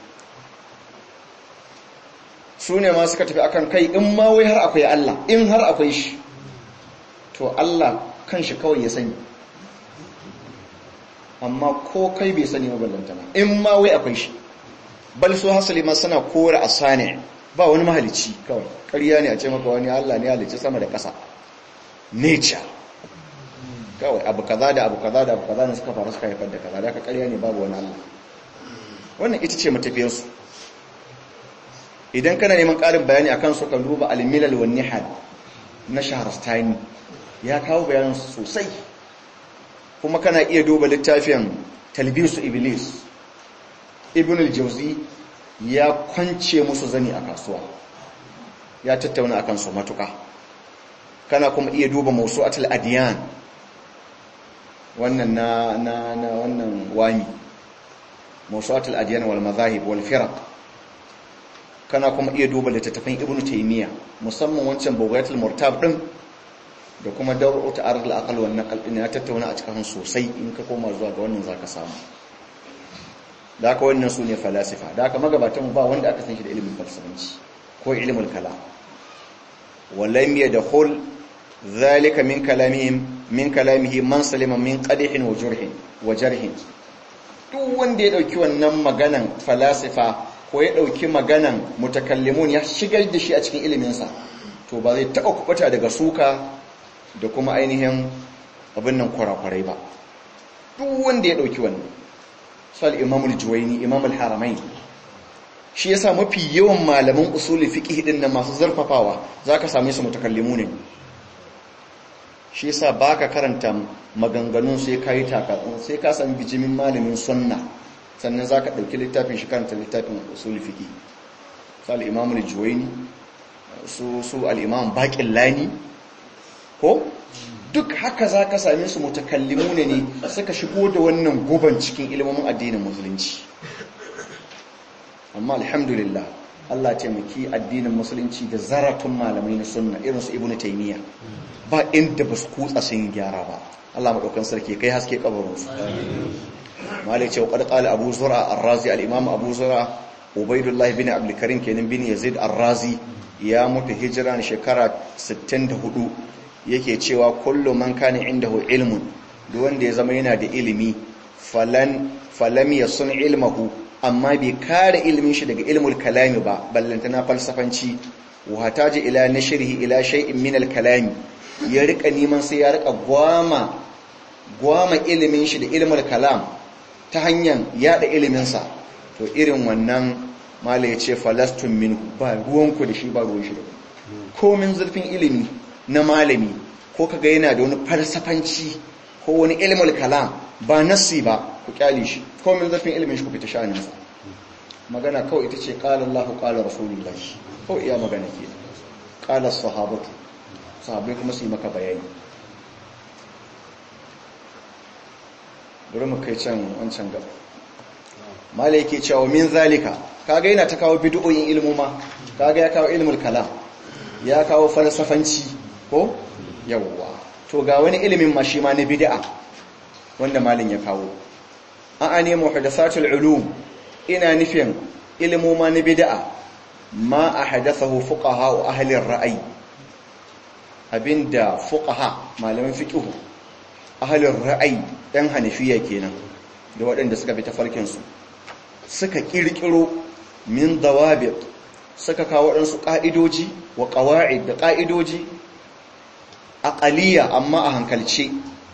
su ne ma suka tafi akan kai in ma wai har akwai Allah in har akwai shi to Allah kan shi kawai ya sani amma ko kai bai sani maballantana in ma wai akwai shi bal su hasali ma suna kore asani ba wani mahalici kawai ƙarya ne a ce maka wani Allah ne halicci sama da ƙasa nature kawai abu kaza da abu kaza da abu kaza ne suka faru suka haifar da kaza da aka ƙarya ne babu wani Allah wannan ita ce matafiyarsu idan kana neman ƙarin bayani akan su kan duba al-milal wan nihal na shaharastani ya kawo bayanin sosai kuma kana iya duba littafin talbisu iblis ibn al-jawzi ya kwance musu zani a kasuwa ya tattauna akan su matuka kana kuma iya duba mawsu'atul adyan wannan na na na wannan wani mawsu'atul adyan wal madahib wal firaq kana kuma iya duba littattafan ibn taymiya musamman wancan bughyatul murtab din da kuma dawru ta'arud al-aql wan naql din ya tattauna a cikin sosai in ka koma zuwa ga wannan zaka samu da haka wannan sune falasifa da haka magabatan ba wanda aka san shi da ilimin falsafanci ko ilmul kalam walam yadkhul dhalika min kalamihim min kalamihi man salima min qadhin wa jurhin wa jarhin duk wanda ya dauki wannan maganan falasifa ko ya ɗauki maganan mutakallimun ya shigar da shi a cikin iliminsa to ba zai taɓa kuɓuta daga suka da kuma ainihin abin nan kwarakwarai ba duk wanda ya ɗauki wannan sal imamul juwaini imamul haramain shi yasa mafi yawan malaman usuli fiqh din nan masu zarfafawa zaka same su mutakallimu ne shi yasa baka karanta maganganun sai kai takatsun sai ka san bijimin malamin sunna sannan za ka ɗauki littafin shi karanta littafin usul fiƙi su al'imamu da juwaini su al'imamu baƙin lani ko duk haka za ka same su mutakallimu ne ne suka shigo da wannan guban cikin ilimin addinin musulunci amma alhamdulillah Allah taimaki addinin musulunci da zaratun malamai na sunna irinsu ibnu taymiya ba inda ba su kutsa sun gyara ba Allah maɗaukan sarki kai haske kabarinsu malai ce wa qala abu zura ar-razi al-imam abu zura ubaidullah bin abdul karim kenan bin yazid ar-razi ya mutu hijira ne shekara 64 yake cewa kullu man kana indahu ilmun duk wanda ya zama yana da ilimi falan falam yasun ilmahu amma bai kare ilimin shi daga ilmul kalami ba ballantana falsafanci wa hataji ila nashrihi ila shay'in min al-kalami ya rika neman sai ya rika gwama gwama ilimin shi da ilmul kalam ta hanyar yada iliminsa to irin wannan mala ya ce falastun min ba ruwanku da shi ba ruwan shi da komin zurfin ilimi na malami ko kaga yana da wani falsafanci ko wani ilmul kalam ba nasi ba ku kyale shi komin zurfin ilimin shi ku fita sha'aninsa magana kawai ita ce qala Allah qala rasulullah kawai iya magana ke qala sahabatu sahabbai kuma su yi maka bayani bari mu kai can wancan gaba mala yake cewa min zalika kaga yana ta kawo bid'o'in ilmuma kaga ya kawo ilmul kalam ya kawo falsafanci ko yawwa to ga wani ilimin ma shi ma na bid'a wanda malin ya kawo a'a ne muhdathatul ulum ina nufin ilmuma na bid'a ma ahdathahu fuqaha ahli ar-ra'y abinda fuqaha malaman fiqh ahli ar-ra'y dan hanafiya kenan da waɗanda suka bi tafarkin su suka kirkiro min dawabit suka kawo waɗansu ƙa'idoji wa ƙawa'id da ƙa'idoji aqaliya amma a hankalce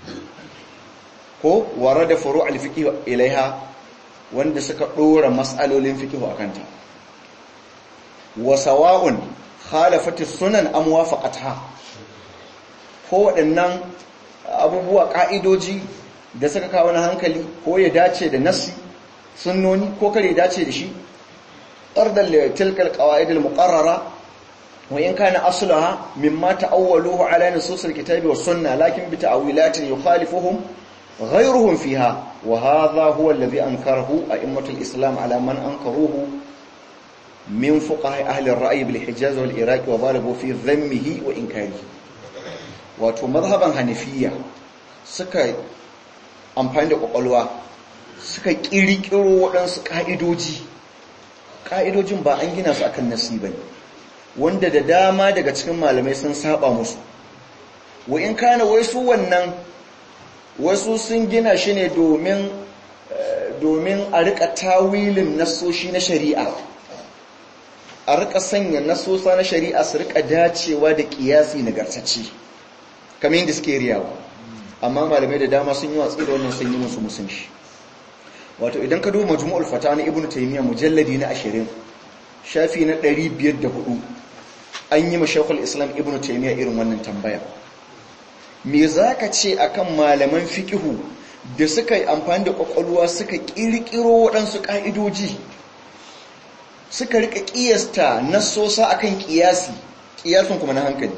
ko ware da furu alfiqh ilaiha wanda suka ɗora matsalolin fiqh akanta wa sawa'un khalafat sunan am wafaqatha ko waɗannan abubuwa ƙa'idoji da suka kawo na hankali ko ya dace da nassi sunnoni ko kare dace da shi طردا لتلك القواعد المقررة وإن كان أصلها مما تأولوه على نصوص الكتاب والسنة لكن بتأويلات يخالفهم غيرهم فيها وهذا هو الذي أنكره أئمة الإسلام على من أنكروه من فقهاء أهل الرأي بالحجاز والعراق وضاربوا في ذمه وإنكاره wato mazhaban hanafiya suka amfani da kwakwalwa suka kirkiro waɗansu ƙa'idoji ƙa'idojin ba an gina su akan nasi ba ne wanda da dama daga cikin malamai sun saba musu wa in kana wai su wannan wasu sun gina shi ne domin domin a rika tawilin nasoshi na shari'a a rika sanya nasosa na shari'a su rika dacewa da kiyasi nagartacce kamar yadda suke riyawa amma malamai da dama sun yi watsi da wannan sun yi musu musun shi wato idan ka duba majmu'ul fata na ibnu taymiya mujalladi na 20 shafi na 504 an yi mashaykhul islam ibnu taymiya irin wannan tambaya me zaka ce akan malaman fiqhu da suka yi amfani da kwakwalwa suka kirkiro waɗansu ka'idoji suka rika kiyasta nasosa akan kiyasi kiyasin kuma na hankali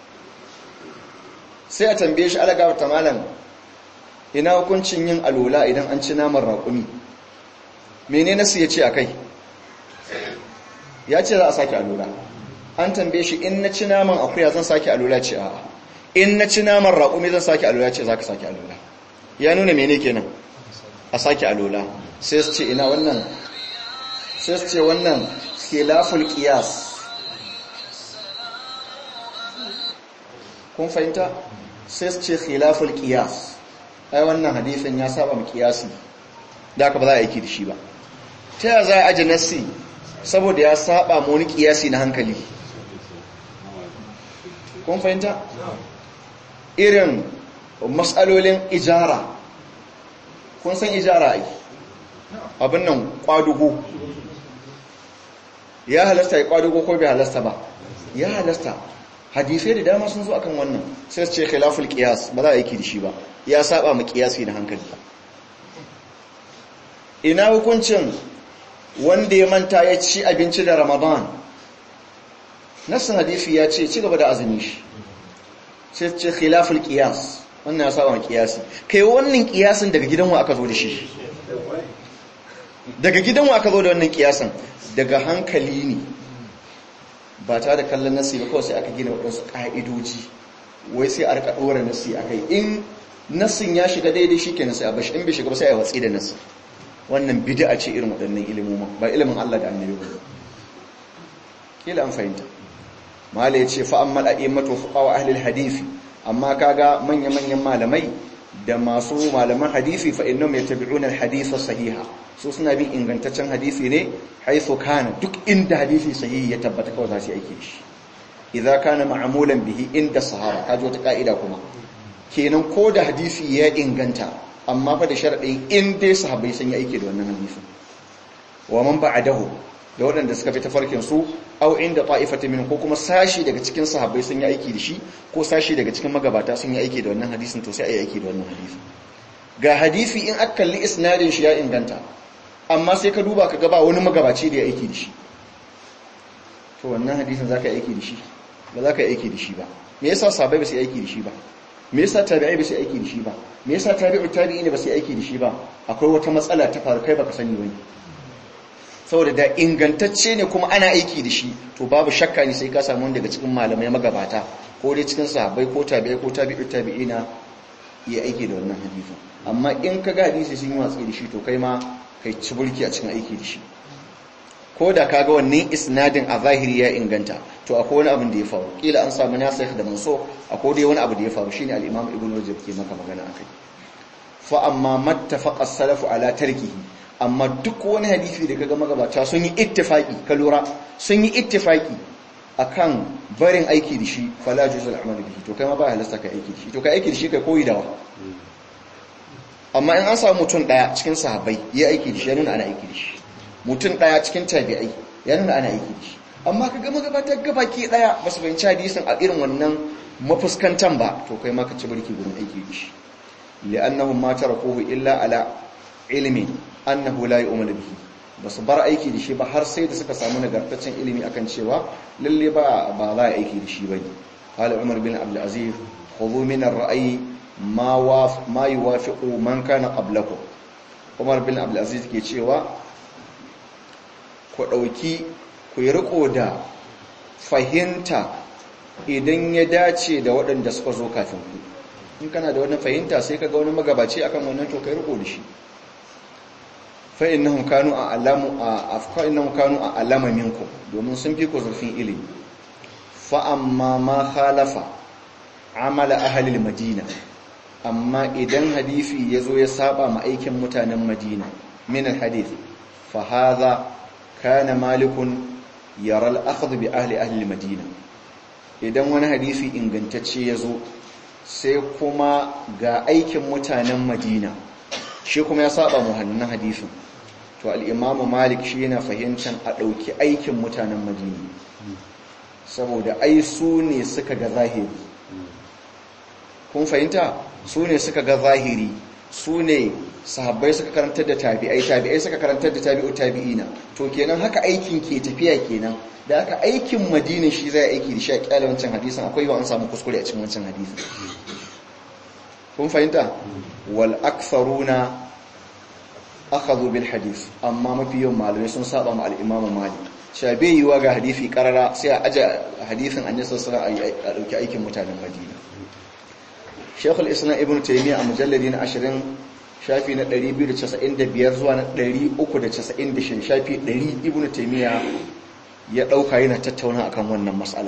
sai a tambaye shi alaga ta malam ina hukuncin yin alola idan an ci naman raƙumi mene nasu ya ce a kai ya ce za a sake alola an tambaye shi in na ci naman akuya zan sake alola ce a in na ci naman raƙumi zan sake alola ce za ka sake alola ya nuna mene kenan a sake alola sai su ce ina wannan sai su ce wannan khilaful qiyas kun fahimta sai su ce khilaful qiyas ai wannan hadisin ya saba mu qiyasi da aka ba za a aiki da shi ba ta ya za a aje nassi saboda ya saba mu wani qiyasi na hankali kun fahimta irin matsalolin ijara kun san ijara ai abin nan kwadugo ya halasta ya kwadugo ko bai halasta ba ya halasta hadisai da dama sun zo akan wannan sai su ce khilaful qiyas ba za a yi da shi ba ya saba mu qiyasi na hankali ina hukuncin wanda ya manta ya ci abinci da ramadan nassin hadisi ya ce ci gaba da azumi shi sai su ce khilaful qiyas wannan ya saba mu qiyasi kai wannan qiyasin daga gidanwa aka zo da shi daga gidanwa aka zo da wannan qiyasin daga hankali ne ba ta da kallon nasi ba kawai sai aka gina waɗansu ƙa'idoji wai sai a rika ɗora nasi a kai in nasin ya shiga daidai shi ke nasi a bashi in bai shiga ba sai a watsi da nasi wannan bid'a ce irin waɗannan ilimin ba ilimin Allah da annabi ba kila an fahimta mala ya ce fa ammal a'immatu fuqaha ahli hadisi amma kaga manya-manyan malamai da masu malaman hadisi fa innahum yattabi'una al-hadith sahiha su suna bin ingantaccen hadisi ne haithu kana duk inda hadisi sahihi ya tabbata kawai za su yi aiki shi idza kana ma'mulan bihi inda sahaba kaji wata ka'ida kuma kenan ko da hadisi ya inganta amma fa da sharadin in dai sahabbai sun yi aiki da wannan hadisi wa man ba'dahu da waɗanda suka fi tafarkin su au inda ta'ifatin min ko kuma sashi daga cikin sahabbai sun yi aiki da shi ko sashi daga cikin magabata sun yi aiki da wannan hadisin to sai a yi aiki da wannan hadisi ga hadisi in aka kalli isnadin shi ya inganta amma sai ka duba ka gaba wani magabaci da ya aiki da shi to wannan hadisin za ka yi aiki da shi ba za ka yi aiki da shi ba me yasa sabai ba su yi aiki da shi ba me yasa tabi'ai ba su yi aiki da shi ba me yasa tabi'u tabi'i ne ba su yi aiki da shi ba akwai wata matsala ta faru kai baka sani wani saboda da ingantacce ne kuma ana aiki da shi to babu shakka ne sai ka samu daga cikin malamai magabata ko dai cikin sahabbai ko tabi'ai ko tabi'u tabi'ina yi aiki da wannan hadisin amma in ka ga hadisi sun yi watsi da shi to kai ma kai ci burki a cikin aiki da shi ko da kaga wannan isnadin a zahiri ya inganta to akwai wani abin da ya faru kila an samu nasikh da manso akwai dai wani abu da ya faru shine al-imam ibnu rajab ke maka magana akai fa amma mattafaqa as-salafu ala tarkihi amma duk wani hadisi da kaga magabata sun yi ittifaki ka lura sun yi ittifaki akan barin aiki da shi fala juzul amal bihi to kai ma ba halasta kai aiki da shi to kai aiki da shi kai koyi dawa amma in an samu mutum daya cikin sahabbai ya aiki da shi ya nuna ana aiki da shi mutum daya cikin tabi'ai ya nuna ana aiki da shi amma kaga magabata gabaki daya basu fahimci hadisin a irin wannan mafuskantan ba to kai ma ka ci barki gurin aiki da shi li'annahum ma tarakuhu illa ala ilmin annahu la yu'malu bihi basu bar aiki da shi ba har sai da suka samu nagartaccen ilimi akan cewa lalle ba ba za a aiki da shi bane qala umar bin abdul aziz khudhu min ar-ra'yi ma waf ma yuwafiqu man kana qablakum umar bin abdul aziz ke cewa ku dauki ku yi riko da fahimta idan ya dace da waɗanda suka zo kafin ku in kana da wani fahimta sai ka ga wani magabaci akan wannan to kai riko da shi fa innahum kanu a'lamu afqa innahum kanu a'lama minkum domin sun fi ku zurfin ilimi fa amma ma khalafa amala ahli madina amma idan hadisi yazo ya saba ma aikin mutanen madina min alhadith fa hadha kana malikun yara al-akhdh bi ahli ahli madina idan wani hadisi ingantacce yazo sai kuma ga aikin mutanen madina shi kuma ya saba mu hannun hadisin to al'imamu malik shi yana fahimtar a ɗauki aikin mutanen madina saboda ai su ne suka ga zahiri kun fahimta su ne suka ga zahiri su ne sahabbai suka karantar da tabi'ai tabi'ai suka karantar da tabi'u tabi'ina to kenan haka aikin ke tafiya kenan da aka aikin madina shi zai aiki da shi a kyale wancan hadisan akwai ba an samu kuskure a cikin wancan hadisan kun fahimta wal aktharuna akhadhu bil hadith amma mafi yawan malamai sun saba ma al-imam malik cewa bai yiwa ga hadisi karara sai a aje hadisin annabi sallallahu alaihi wasallam a dauki aikin mutanen madina Sheikh al-Islam Ibn Taymiyyah a mujalladi na 20 shafi na 295 zuwa na 396 shafi 100 Ibn Taymiyyah ya dauka yana tattauna akan wannan mas'ala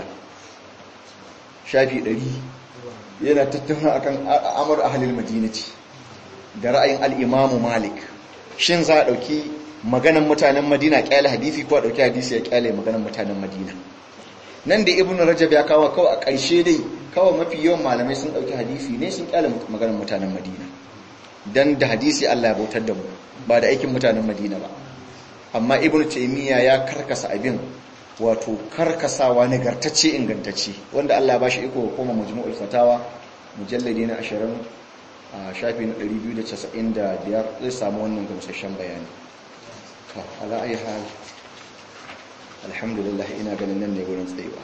shafi 100 yana tattauna akan amur ahlul madinati da ra'ayin al-Imam Malik shin za a ɗauki maganan mutanen madina ƙyale hadisi ko a ɗauki hadisi ya ƙyale maganan mutanen madina nan da ibn rajab ya kawo kawai a ƙarshe dai kawai mafi yawan malamai sun ɗauki hadisi ne sun ƙyale maganan mutanen madina dan da hadisi Allah ya bautar da mu ba da aikin mutanen madina ba amma ibn taymiya ya karkasa abin wato karkasawa nagartacce ingantacce wanda Allah ya bashi iko koma majmu'ul fatawa mujalladi na 20 a shafi na 295 zai samu wannan gamsashen bayani to ala ayi hal alhamdulillah ina ganin nan ne gurin tsayuwa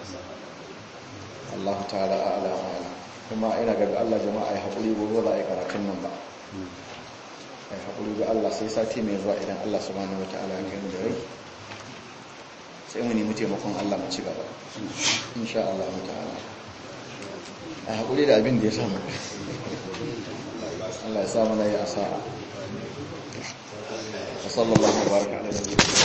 Allah ta'ala a'la a'la kuma ina ga Allah jama'a ya haƙuri gobe za a yi karatun nan ba ai haƙuri ga Allah sai sati mai zuwa idan Allah subhanahu wata'ala ya kai mu da rai sai mu nemi taimakon Allah mu ci gaba insha Allah ta'ala ai haƙuri da abin da ya samu Allah ya sa mana ya asa'a wa sallallahu wa baraka ala nabiyyina